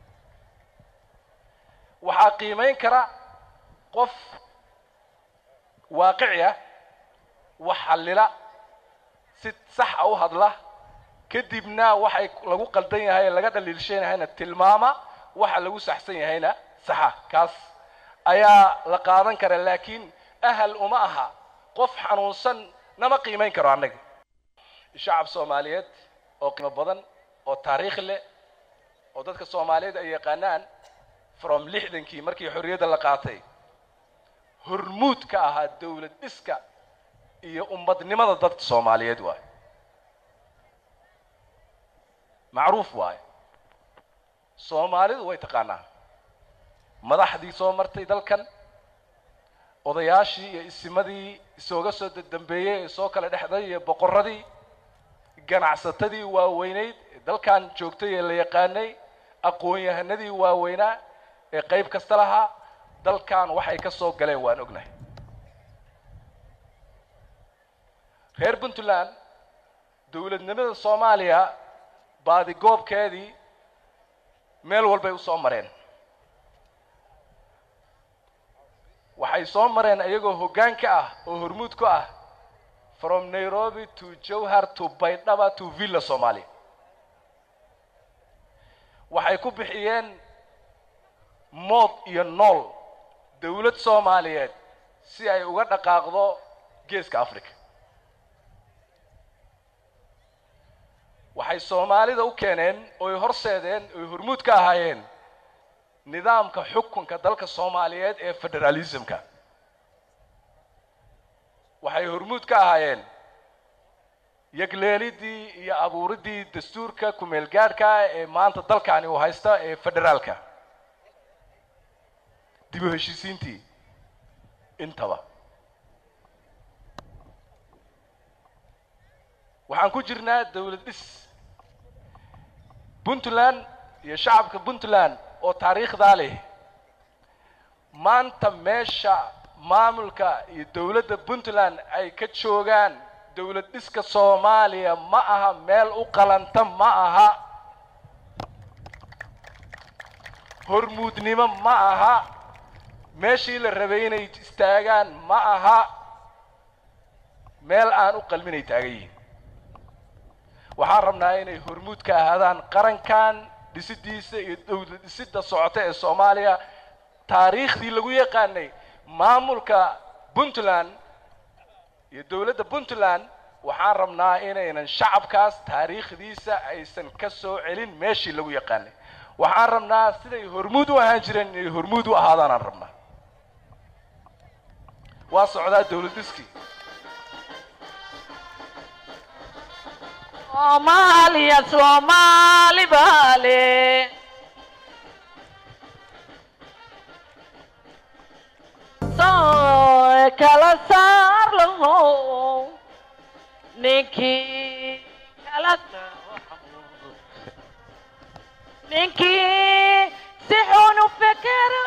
waxaa qiimayn kara qof waaqici ah wax xallila si sax a u hadla kadibna waxay lagu qaldan yahay ee laga dhaliilshanayahayna tilmaama waxa lagu saxsan yahayna saxa kaas ayaa la qaadan kara laakiin ahal uma aha qof xanuunsan nama qiimayn karo annaga shacab soomaaliyeed oo qiimo badan oo taariikh leh oo dadka soomaaliyeed ay yaqaanaan from lixdankii markii xorriyadda la qaatay hormuud ka ahaa dowlad dhiska iyo ummadnimada dadka soomaaliyeed waaye macruuf waaye soomaalidu way taqaanaa madaxdii soo martay dalkan odayaashii iyo isimadii isooga soo dambeeyey ee soo kala dhexday iyo boqorradii ganacsatadii waaweynayd ee dalkan joogtay ee la yaqaanay aqoon-yahanadii waaweynaa ee qayb kasta lahaa dalkan waxay ka soo galeen waan ognahay reer puntland dowladnimada soomaaliya baadigoobkeedii meel walbay u soo mareen waxay soo mareen iyagoo hoggaan ka ah oo hormuud ku ah from nairobi to jowhar to baydhaba to villa somalia waxay ku bixiyeen mood iyo nool dowlad soomaaliyeed si ay uga dhaqaaqdo geeska africa waxay soomaalida u keeneen oy horseedeen oy hormuud ka ahaayeen nidaamka xukunka dalka soomaaliyeed ee federalismka waxay hormuud ka ahaayeen yagleelidii iyo abuuridii dastuurka kumeel gaadhka ee maanta dalkani uu haysta ee federaalka dib u heshiisiintii intaba waxaan ku jirnaa dowlad dhis puntland iyo shacabka puntland oo taariikhdaa leh maanta meesha maamulka iyo dowladda puntland ay ka joogaan dowlad dhiska soomaaliya ma aha meel u qalanta ma aha hormuudnimo ma aha meeshii la rabay inay istaagaan ma aha meel aan u qalminay taagan yihiin waxaan rabnaa inay hormuud ka ahaadaan qarankan dhisidiisa iyo dowlad dhisidda socota ee soomaaliya taariikhdii lagu yaqaanay maamulka puntland iyo dowladda puntland waxaan rabnaa inaynan shacabkaas taariikhdiisa aysan ka soo celin meeshii lagu yaqaanay waxaan rabnaa siday hormuud u ahaan jireen inay hormuud u ahaadaanaan rabnaa waa socdaa dowlad dhiskii Soomaaliya Soomaali baale soo kala saar laho ninkii kala ninkii si xun u fekero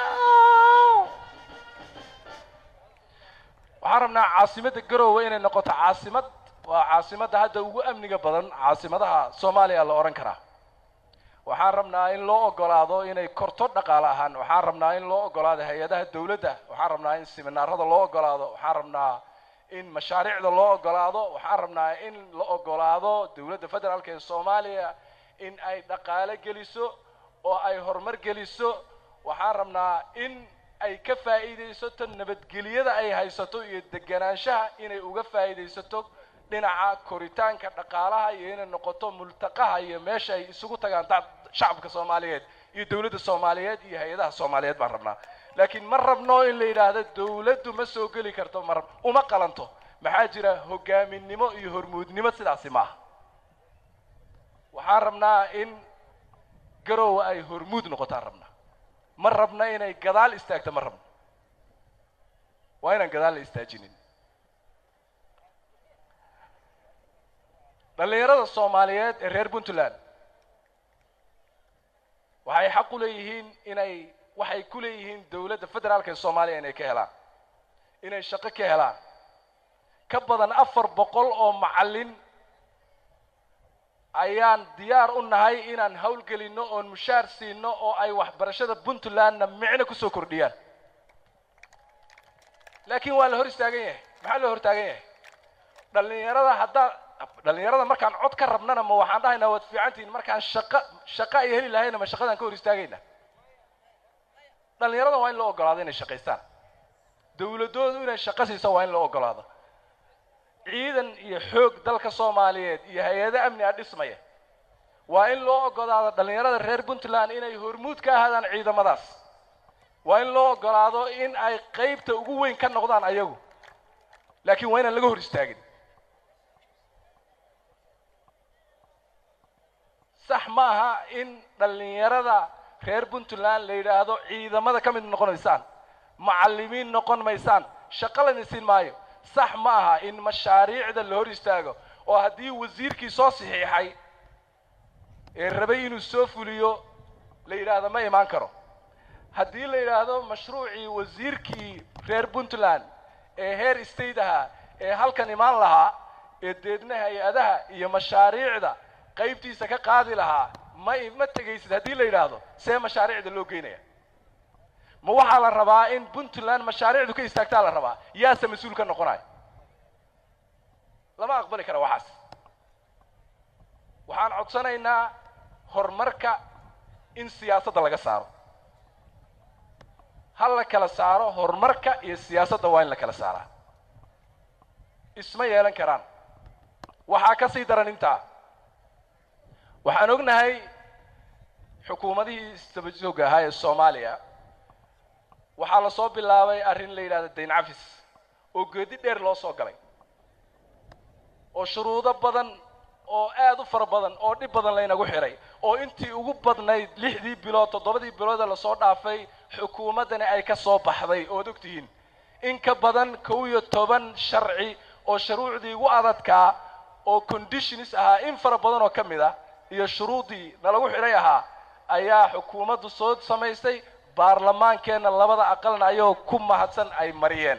waxaan rabnaa caasimadda garoowe inay noqoto caasimad waa caasimadda hadda ugu amniga badan caasimadaha soomaaliya la odhan karaa waxaan rabnaa in loo ogolaado inay korto dhaqaale ahaan waxaan rabnaa in loo ogolaado hay-adaha dowladda waxaan rabnaa in siminaarada loo ogolaado waxaan rabnaa in mashaariicda loo ogolaado waxaan rabnaa in la ogolaado dowladda federaalka ee soomaaliya in ay dhaqaale geliso oo ay horumar geliso waxaan rabnaa in ay ka faa'iidaysato nabadgelyada ay haysato iyo deganaanshaha inay uga faa'iidaysato dhinaca koritaanka dhaqaalaha iyo inay noqoto multaqaha iyo meesha ay isugu tagaan dad- shacabka soomaaliyeed iyo dowladda soomaaliyeed iyo hay-adaha soomaaliyeed baan rabnaa laakiin ma rabno in la yidhaahdo dowladdu ma soo geli karto ma rab- uma qalanto maxaa jira hogaaminimo iyo hormuudnimo sidaasi maaha waxaan rabnaa in garoowe ay hormuud noqotaan rabnaa ma rabna inay gadaal istaagto ma rabno waa inaan gadaal la istaajinin dhallinyarada soomaaliyeed ee reer puntland waxay xaq u leeyihiin inay waxay ku leeyihiin dowladda federaalka ee soomaaliya inay ka helaan inay shaqo ka helaan ka badan afar boqol oo macallin ayaan diyaar u nahay inaan howlgelinno oon mushaar siino oo ay waxbarashada puntlandna micno kusoo kordhiyaan laakiin waa la hor istaagan yahay maxaa loo hor taagan yahay dhallinyarada haddaa dhallinyarada markaan cod ka rabnana ma waxaan dhahaynaa waad fiicantihiin markaan shaqo shaqo ay heli lahayna ma shaqadaan ka hor istaagayna dhallinyarada waa in loo ogolaado inay shaqaystaan dowladoodu inay shaqo siiso waa in loo ogolaado ciidan iyo xoog dalka soomaaliyeed iyo hay-ado amni ah dhismaya waa in loo ogolaado dhallinyarada reer puntland inay hormuud ka ahaadaan ciidamadaas waa in loo ogolaado in ay qaybta ugu weyn ka noqdaan ayagu laakiin waa inaan laga hor istaagin sax ma aha in dhallinyarada reer puntland la yidhaahdo ciidamada ka mid noqonaysaan macallimiin noqon maysaan shaqo la idin siin maayo sax ma aha in mashaariicda la hor istaago oo haddii wasiirkii soo saxiixay ee rabay inuu soo fuliyo la yidhaahdo ma imaan karo haddii la yidhaahdo mashruucii wasiirkii reer puntland ee heer state ahaa ee halkan imaan lahaa ee deedna hay-adaha iyo mashaariicda qaybtiisa ka qaadi lahaa ma ma tegaysid haddii la yidhaahdo see mashaariicda loo geynaya ma waxaa la rabaa in puntland mashaariicdu ka istaagtaa la rabaa yaase mas-uul ka noqonayo lama aqbali kara waxaas waxaan codsanaynaa horumarka in siyaasadda laga saaro ha la kala saaro horumarka iyo siyaasadda waa in la kala saaraa isma yeelan karaan waxaa ka sii daran intaa waxaan ognahay xukuumadihii istabajooga ahaa ee soomaaliya waxaa la soo bilaabay arrin la yidhahdo dayn cafis oo geedi dheer loo soo galay oo shuruudo badan oo aad u fara badan oo dhib badan laynagu xiray oo intii ugu badnayd lixdii bilood toddobadii biloodee lasoo dhaafay xukuumaddani ay ka soo baxday ood ogtihiin in ka badan kow iyo toban sharci oo shuruucdii ugu adadkaa oo conditions ahaa in fara badan oo ka mid ah iyo shuruudii nalagu xidhay ahaa ayaa xukuumaddu soo samaysay baarlamaankeenna labada aqalna ayagoo ku mahadsan ay mariyeen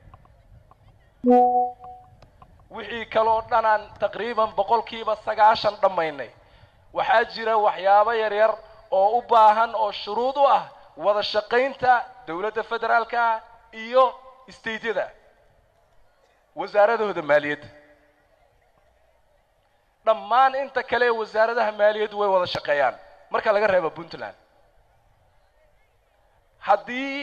wixii kaloo dhanaan taqriiban boqolkiiba sagaashan dhammaynay waxaa jira waxyaabo yaryar oo u baahan oo shuruud u ah wada shaqaynta dowladda federaalka iyo stateyada wasaaradahooda maaliyadda dhammaan inta kale ee wasaaradaha maaliyaddu way wada shaqeeyaan marka laga reebo puntland haddii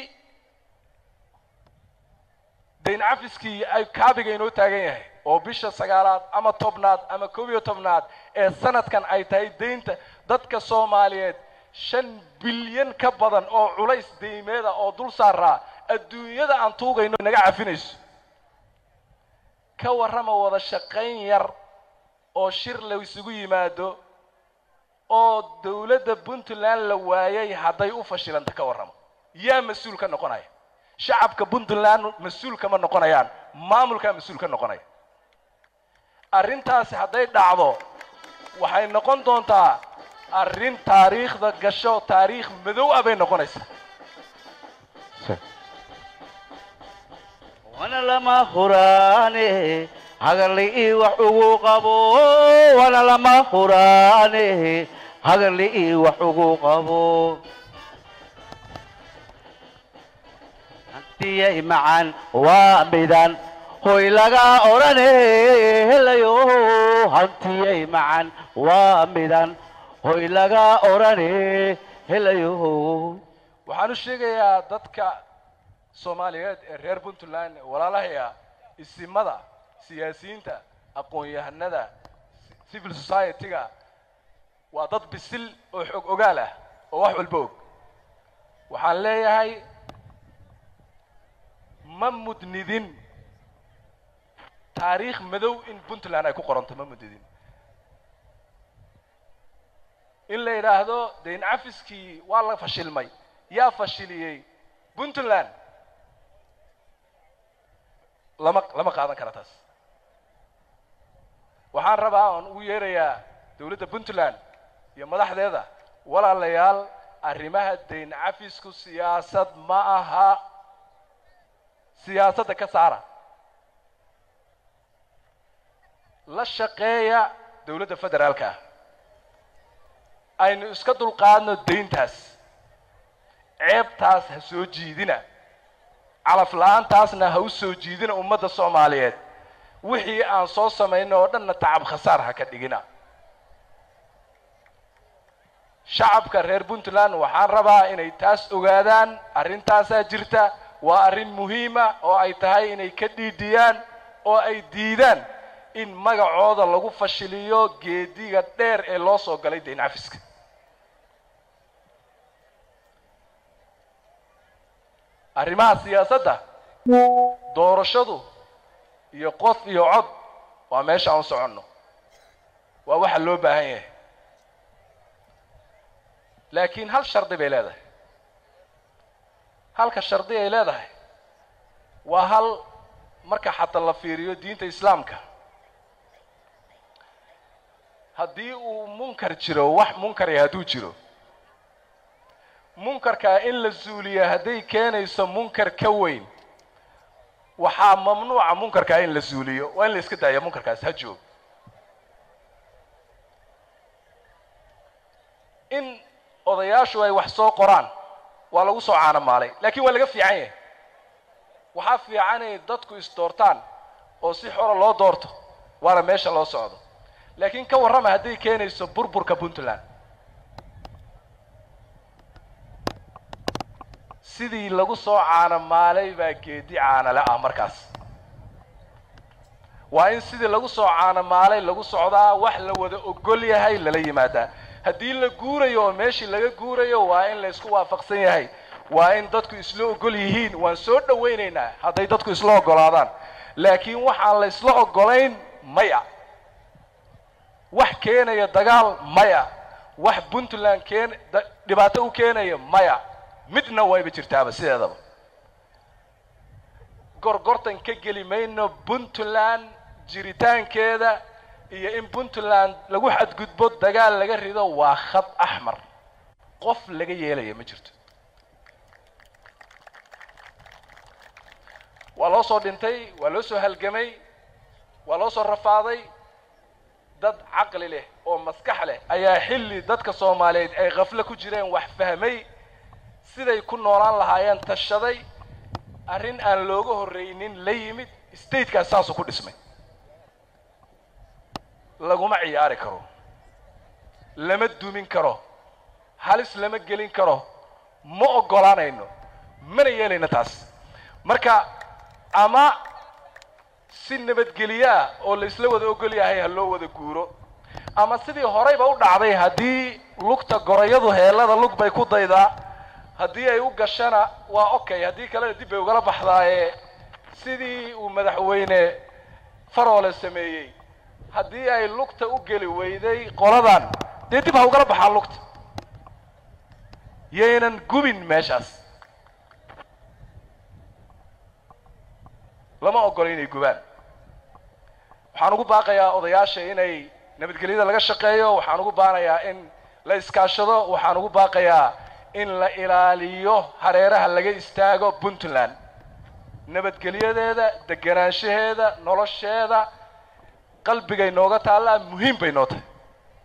dayn cafiskii ay kaabiga inoo taagan yahay oo bisha sagaalaad ama tobnaad ama koob iyo tobnaad ee sanadkan ay tahay daynta dadka soomaaliyeed shan bilyan ka badan oo culays deymeeda oo dul saaraa adduunyada aan tuugayno naga cafinayso ka warrama wada shaqayn yar oo shir la isugu yimaado oo dowladda puntland la waayay hadday u fashilanta ka warramo yaa mas-uul ka noqonaya shacabka puntland mas-uul kama noqonayaan maamulkaa mas-uul ka noqonaya arrintaasi hadday dhacdo waxay noqon doontaa arrin taariikhda gasho taariikh madow ah bay noqonaysaa wana lama huraane hagarli ii wax ugu qabo wana lama huraane hagarli ii wax ugu qabo hantiyay macaan waa midan hoy laga odhane helayo hantiyay macaan waa midan hoy laga odhane helayo waxaan u sheegayaa dadka soomaaliyeed ee reer puntland walaalahaya isimada siyaasiyiinta aqoon-yahanada civil society-ga waa dad bisil oo xog ogaal ah oo wax walba og waxaan leeyahay ma mudnidin taariikh madow in puntland ay ku qoranto ma mudnidin in la yidhaahdo dayn cafiskii waa la fashilmay yaa fashiliyey puntland lama lama qaadan kara taas waxaan rabaa oon ugu yeerayaa dowladda puntland iyo madaxdeeda walaalayaal arrimaha dayn cafisku siyaasad ma aha siyaasadda ka saara la shaqeeya dowladda federaalka ah aynu iska dulqaadno dayntaas ceebtaas ha soo jiidina calaf la-aantaasna ha u soo jiidina ummadda soomaaliyeed wixii aan soo samayno oo dhanna tacab khasaar ha ka dhigina shacabka reer puntland waxaan rabaa inay taas ogaadaan arrintaasaa jirta waa arrin muhiima oo ay tahay inay ka dhiidhiyaan oo ay diidaan in magacooda lagu fashiliyo geediga dheer ee loo soo galay dayn cafiska arrimaha siyaasadda doorashadu iyo qof iyo cod waa meesha aan u soconno waa waxa loo baahan yahay laakiin hal shardi bay leedahay halka shardi ay leedahay waa hal marka xataa la fiiriyo diinta islaamka haddii uu munkar jiro wax munkari hadduu jiro munkarkaa in la suuliya hadday keenayso munkar ka weyn waxaa mamnuuca munkarkaa in la suuliyo waa in la iska daaya munkarkaas ha joog in odayaashu ay wax soo qoraan waa lagu soo caanamaalay laakiin waa laga fiican yahay waxaa fiican inay dadku isdoortaan oo si xora loo doorto waana meesha loo socdo laakiin ka warrama hadday keenayso burburka puntland sidii lagu soo caanamaalay baa geedi caanale ah markaas waa in sidii lagu soo caanamaalay lagu socdaa wax la wada ogol yahay lala yimaadaa haddii la guurayo oo meeshii laga guurayo waa in la isku waafaqsan yahay waa in dadku isla ogol yihiin waan soo dhawaynaynaa hadday dadku isla ogolaadaan laakiin waxaan la isla ogolayn maya wax keenaya dagaal maya wax puntland keen dhibaato u keenaya maya midna wayba jirtaaba sideedaba gorgortan ka geli mayno puntland jiritaankeeda iyo in puntland lagu xadgudbo dagaal laga rido waa khad axmar qof laga yeelaya ma jirto waa loo soo dhintay waa loo soo halgamay waa loo soo rafaaday dad caqli leh oo maskax leh ayaa xilli dadka soomaaliyeed ay khaflo ku jireen wax fahmay siday ku noolaan lahaayeen tashaday arrin aan looga horreynin la yimid statekaas saasuu ku dhismay laguma ciyaari karo lama dumin karo halis lama gelin karo ma oggolaanayno mana yeelayno taas marka ama si nabadgelyo ah oo la isla wada ogol yahay ha loo wada guuro ama sidii horeyba u dhacday haddii lugta gorayadu heellada lug bay ku daydaa haddii ay u gashana waa okay haddii kalena dib bay ugala baxdaaye sidii uu madaxweyne faroole sameeyey haddii ay lugta u geli weyday qoladan dee dib ha ugala baxaa lugta yaynan gubin meeshaas lama ogolo inay gubaan waxaan ugu baaqayaa odayaasha inay nabadgelyada laga shaqeeyo waxaan ugu baanayaa in la iskaashado waxaan ugu baaqayaa in la ilaaliyo hareeraha laga istaago puntland nabadgelyadeeda deganaanshaheeda nolosheeda qalbigay nooga taallaa muhiim bay noo tahay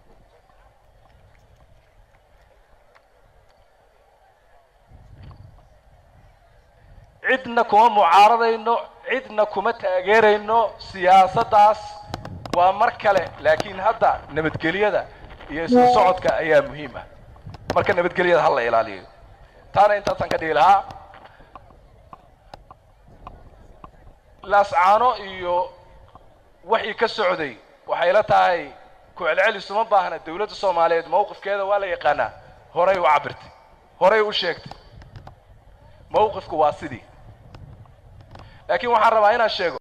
cidna kuma mucaaradayno cidna kuma taageerayno siyaasaddaas waa mar kale laakiin hadda nabadgelyada iyo isku socodka ayaa muhiim ah marka nabadgelyada ha la ilaaliyo taana intaasaan ka dhigi lahaa laascaano iyo waxii ka socday waxay la tahay ku celcelis uma baahna dawladda soomaaliyeed mawqifkeeda waa la yaqaanaa horay u cabirtay horay u sheegtay mawqifku waa sidii laakiin waxaan rabaa inaan sheego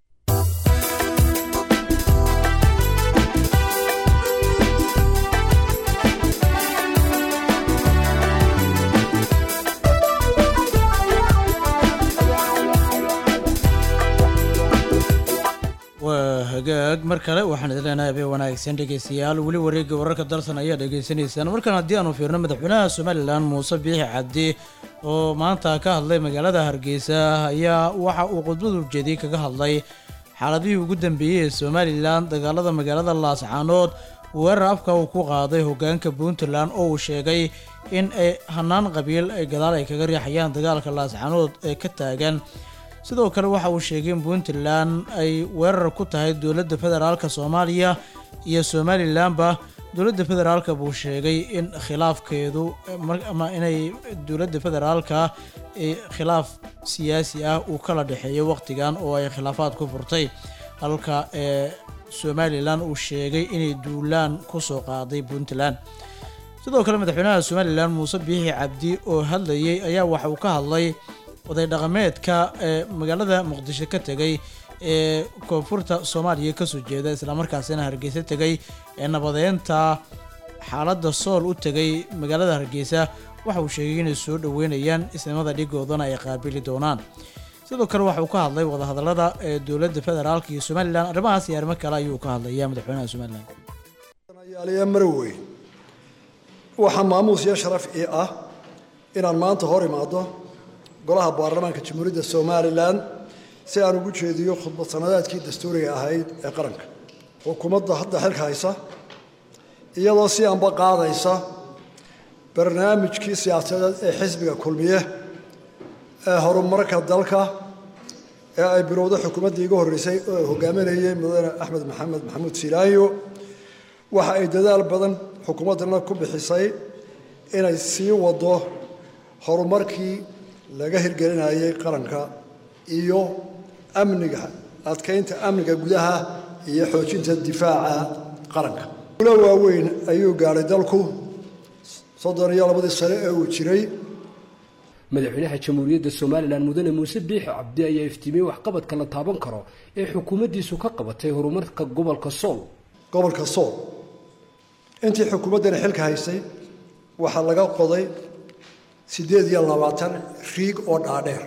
waa hagaag mar kale waxaan idin leenahay habeen wanaagsan dhegeystayaal weli wareegga wararka dalsan ayaa dhegeysanaysaan markan haddii aanu fiirno madaxweynaha somalilan muuse biixi cabdi oo maanta ka hadlay magaalada hargeysa ayaa waxa uu khudbadu ujeediyey kaga hadlay xaaladihii ugu dambeeyey ee somalilan dagaalada magaalada laascaanood weerar afka uu ku qaaday hogaanka puntland oo uu sheegay in ay hanaan qabiil ay gadaal ay kaga riixayaan dagaalka laascaanood ee ka taagan sidoo kale waxa uu sheegay in puntland ay weerar ku tahay dowladda federaalka soomaaliya iyo somalilanba dowladda federaalka buu sheegay in khilaafkeedu ama inay dowladda federaalka khilaaf siyaasi ah uu kala dhexeeyo waqtigan oo ay khilaafaad ku furtay halka ee somalilan uu sheegay inay duulaan kusoo qaaday puntland sidoo kale madaxweynaha somalilan muuse biixi cabdi oo hadlayay ayaa waxa uu ka hadlay oday dhaqameedka ee magaalada muqdisho ka tegay ee koonfurta soomaaliya kasoo jeeda islamarkaasina hargeysa tegay ee nabadeynta xaaladda sool u tegay magaalada hargeysa waxa uu sheegay inay soo dhoweynayaan isnimada dhigoodana ay qaabili doonaan sidoo kale waxa uu ka hadlay wadahadalada ee dowladda federaalka iyo somalilan arrimahaas iyo arrimo kale ayuu ka hadlaya madaxweynaha somalilan yaaliya marowe waxaa maamuus iyo sharaf ii ah inaan maanta hor imaado golaha baarlamaanka jamhuuriyadda somalilan si aan ugu jeediyo khudbad sanadeedkii dastuuriga ahayd ee qaranka xukuumadda hadda xilka haysa iyadoo si anba qaadaysa barnaamijkii siyaasadeed ee xisbiga kulmiye ee horumarka dalka ee ay bilowday xukuumaddii iga horreysay oo hogaaminayay mudane axmed maxamed maxamuud silaayo waxa ay dadaal badan xukuumaddana ku bixisay inay sii wado horumarkii laga hirgelinayay qaranka iyo amniga adkaynta amniga gudaha iyo xoojinta difaaca qaranka gulo waaweyn ayuu gaadhay dalku soddon iyo labadii sane ee uu jiray madaxweynaha jamhuuriyadda somalilan mudane muuse biixi cabdi ayaa iftiimiyey waxqabadka la taaban karo ee xukuumaddiisu ka qabatay horumarka gobolka sool gobolka sool intii xukuumaddani xilka haysay waxaa laga qoday siddeed iyo labaatan riig oo dhaadheer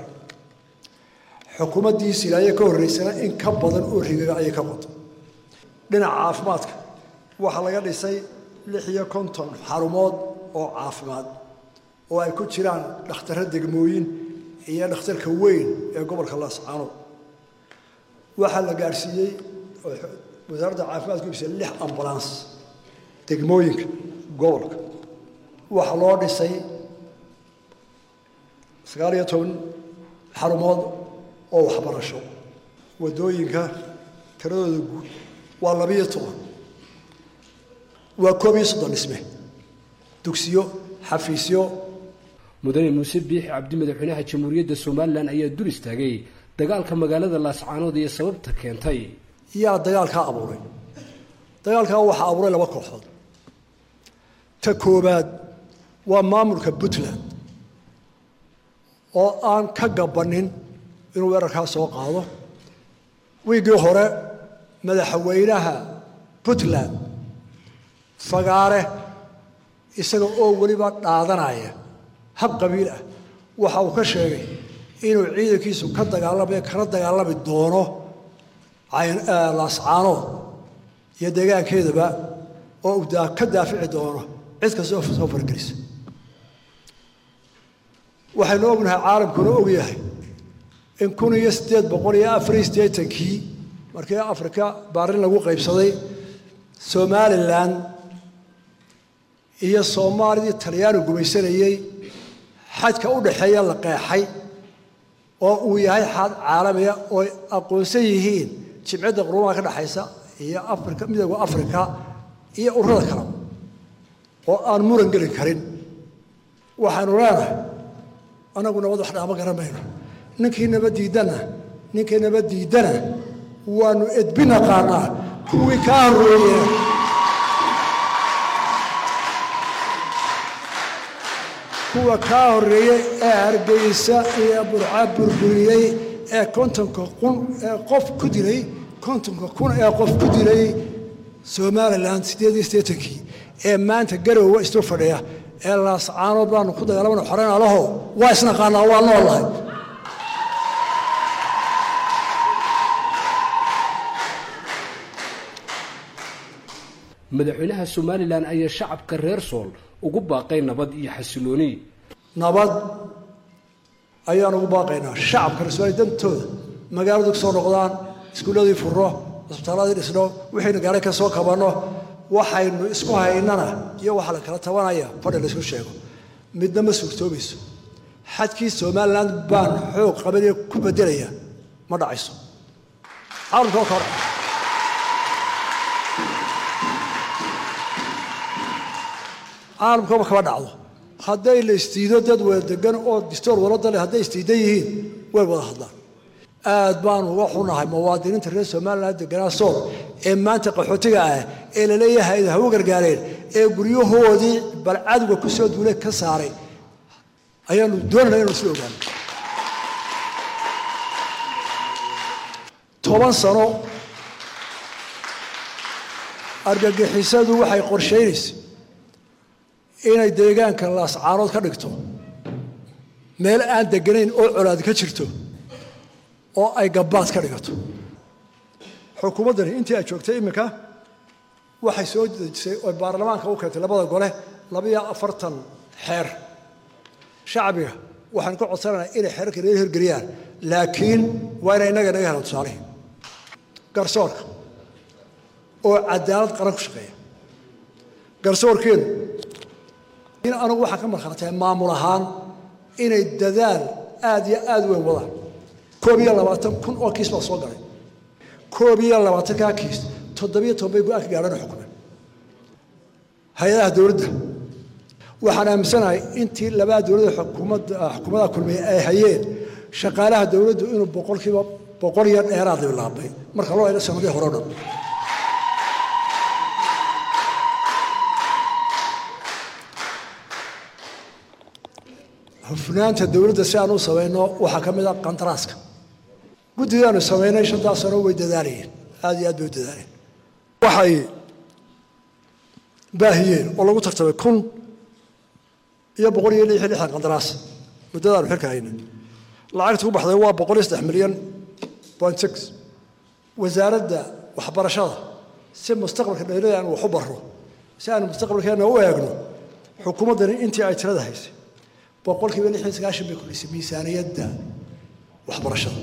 xukuumaddii silaaye ka horreysana in ka badan oo riigaga ayay ka qoday dhinaca caafimaadka waxaa laga dhisay lix iyo konton xarumood oo caafimaad oo ay ku jiraan dhakhtarro degmooyin iyo dhakhtarka weyn ee gobolka laascaanood waxaa la gaadhsiiyey wasaaradda caafimaadka ibsay lix ambulans degmooyinka gobolka waxaa loo dhisay sagaal iyo toban xarumood oo waxbarasho waddooyinka tiradooda guud waa labiyo toban waa koob iyo soddon dhisme dugsiyo xafiisyo mudane muuse biixi cabdi madaxweynaha jamhuuriyadda somalilan ayaa dul istaagay dagaalka magaalada laascaanood iyo sababta keentay yaa dagaalkaa abuuray dagaalkaa waxaa abuuray laba kooxood ta koowaad waa maamulka puntland oo aan ka gabanin inuu weerarkaa soo qaado wiiggii hore madaxweynaha puntland fagaare isaga oo weliba dhaadanaya hab qabiil ah waxa uu ka sheegay inuu ciidankiisu ka dagaalamayo kana dagaalami doono laascaanood iyo deegaankeedaba oo uu ka daafici doono cid kasta oo soo fargelisa waxaynu ognahay caalamkuna og yahay in kun iyo siddeed boqol iyo afar iyo siddeetankii markii afrika baarin lagu qaybsaday somalilan iyo soomaalidii talyaani gumaysanayey xadka u dhaxeeya la qeexay oo uu yahay xad caalamiya oo aqoonsan yihiin jimcadda qurumaha ka dhexaysa iyo afrika midooda afrika iyo ururada kale oo aan muran gelin karin waxaanu leenahay anagu nabad wax dhaama garan mayno ninkii nabad diidana ninkii nabad diidana waanu edbi naqaanaa kuwii kaa horreeye kuwa kaa horreeyey ee hargeysa iyo burca burburiyey ee kontonka kun ee qof ku dilay kontonka kun ee qof ku dilay somalilan siddeed iyo siddeetankii ee maanta garowa isdul fadhiya ee laascaanood baanu ku dagaalamana xoreyn alaho waa isnaqaanaa waa noolahay madaxweynaha somalilan ayaa shacabka reer sool ugu baaqay nabad iyo xasilooni nabad ayaan ugu baaqaynaa shacabka reer dantooda magaaladu kasoo noqdaan iskuulladii furno isbitaalladii dhisno wixaynu gaaray ka soo kabanno waxaynu isku haynana iyo waxa la kala tabanaya fadhi la isku sheego midna ma suurtoobayso xadkii somalilan baan xoog qabanaya ku bedelaya ma dhacayso caalamka ka hor caalamkaba kama dhacdo hadday la isdiido dad wada degan oo distoor walada leh hadday isdiidan yihiin way wada hadlaan aad baanu uga xunahay muwaadiniinta reer somalilan deganaa sool ee maanta qaxootiga ah ee laleeyahay ha u gargaareen ee guryahoodii bal cadowga ku soo duulay ka saaray ayaanu doonayna inanu isla ogaano toban sano argagixisadu waxay qorshaynaysa inay deegaanka laascaanood ka dhigto meel aan deganayn oo colaad ka jirto oo ay gabbaad ka dhigato xukuumaddani intii ay joogtay iminka waxay soo dejisay oo baarlamaanka u keentay labada gole labaiyo afartan xeer shacbiga waxaan ka codsanaynaa inay xeerarka naga hirgeliyaan laakiin waa inay innaga naga helaan tusaalihi garsoorka oo cadaalad qaran ku shaqeeya garsoorkeenu in anigu waxaan ka markhaatahay maamul ahaan inay dadaal aad iyo aad weyn wadaan koob iyo labaatan kun oo kiis baa soo galay koob iyo labaatankaa kiis toddobiyo toban bay go-aan ka gaadhana xukumeen hay-adaha dowladda waxaan aaminsanahay intii labada dowladda xukuumadda xukuumadaha kulmiye ay hayeen shaqaalaha dowladdu inuu boqolkiiba boqol iyo dheeraad bilaabay marka loo eego sanadii hore o dhan hufnaanta dowladda si aan u samayno waxaa ka mid a qandaraaska guddidaanu samaynay shantaas sano way dadaalayeen aad iyo aad bay u dadaaleen waxay baahiyeen oo lagu tartamay kun iyo boqol iyo lix iyo lixdan qandaraas muddadaanu xilka hayna lacagta ku baxday waa boqol iyo saddex milyan point six wasaaradda waxbarashada si mustaqbalka dheerada aan wax u barro si aanu mustaqbalkeena u eegno xukuumaddani intii ay tirada haysay boqolkiiba lix iyo sagaashan bay kordhisay miisaaniyadda waxbarashada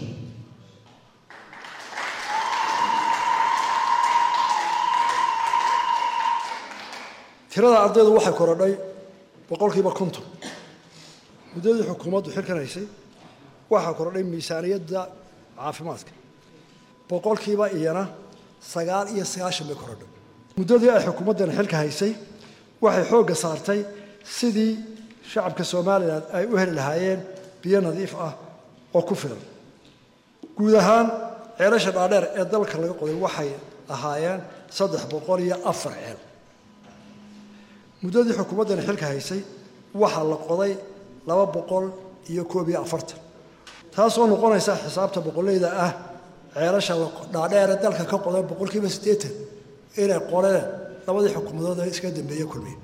tirada ardaydu waxay korodhay boqolkiiba konton muddadii xukuumaddu xilkan haysay waxaa korodhay miisaaniyadda caafimaadka boqolkiiba iyana sagaal iyo sagaashan bay korodhay muddadii ay xukuumaddan xilka haysay waxay xoogga saartay sidii shacabka somalilan ay u heli lahaayeen biyo nadiif ah oo ku filan guud ahaan ceelasha dhaadheer ee dalka laga qoday waxay ahaayeen saddex boqol iyo afar ceel muddadii xukuumaddani xilka haysay waxaa la qoday laba boqol iyo koob iyo afartan taasoo noqonaysa xisaabta boqolleyda ah ceelasha dhaadheere dalka ka qoday boqolkiiba siddeetan inay qoreen labadii xukuumadood ee iska dambeeye kulmiye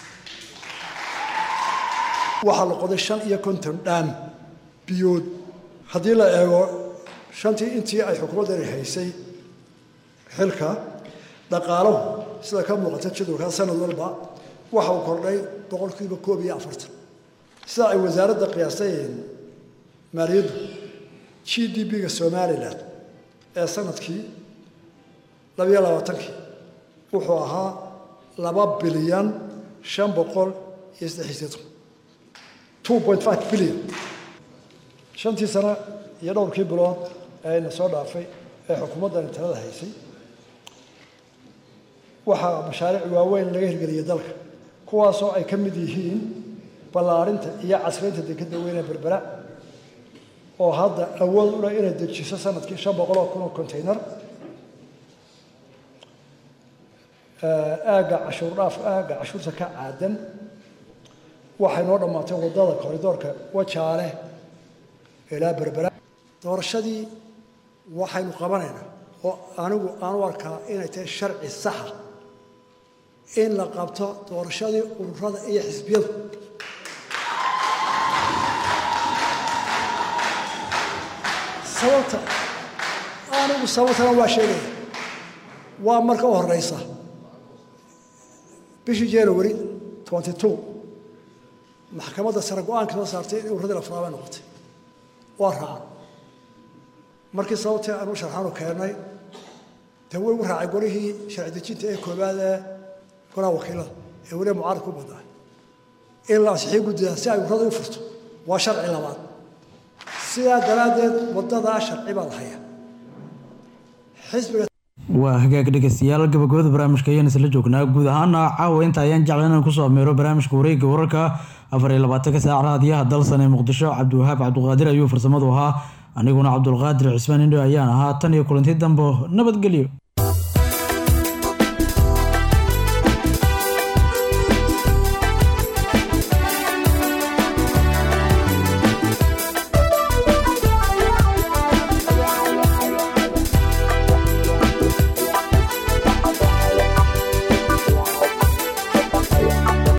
waxaa la qoday shan iyo konton dhaam biyood haddii la eego shantii intii ay xukuumaddani haysay xilka dhaqaaluhu sida ka muuqata jadwalka sanad walba waxa uu kordhay boqolkiiba koob iyo afartan sida ay wasaaradda qiyaasayeen maaliyaddu g d b-ga somalilan ee sanadkii labiyo labaatankii wuxuu ahaa laba bilyan shan boqol iyo saddex iyo siddeetan two point five bilyan shantii sano iyo dhowrkii bilood ee ayna soo dhaafay ee xukuumaddani talada haysay waxaa mashaariic waaweyn laga hirgeliyay dalka kuwaasoo ay ka mid yihiin ballaarinta iyo casraynta dekedda weyne berbera oo hadda awood u leh inay dejiso sanadkii shan boqol oo kun oo contaynar aagga cashuur dhaaf aagga cashuurta ka caadan waxay noo dhammaatay waddada koridoorka wajaale ilaa berbera doorashadii waxaynu qabanaynaa oo anigu aan u arkaa inay tahay sharci saxa in la qabto doorashadii ururada iyo xisbiyadu sababta anigu sababtana waa sheegaya waa marka u horeysa bishii january twenty two maxkamadda sare go-aanka soo saartay in ururada la furaabay noqotay waa raacan markii sababtii aanu sharxaanu keennay dee way u raacay golihii sharci dejinta ee koobaad ee golaha wakiilada ee weliba mucaaradka u badnaa in la ansixii guddidaa si ay ururada u furto waa sharci labaad sidaa daraaddeed waddadaa sharci baa la hayaa xisbiga waa hagaag dhegeystayaal gabagabada barnaamijka ayaan isla joognaa guud ahaana caawa inta ayaan jecla inaan kusoo ameero barnaamijka wareegga wararka afar iyo labaatanka saac raadiyaha dalsan ee muqdisho cabdiwahaab cabdiqaadir ayuu farsamadu ahaa aniguna cabdulqaadir cismaan indho ayaan ahaa tan iyo kulanti dambo nabadgelyo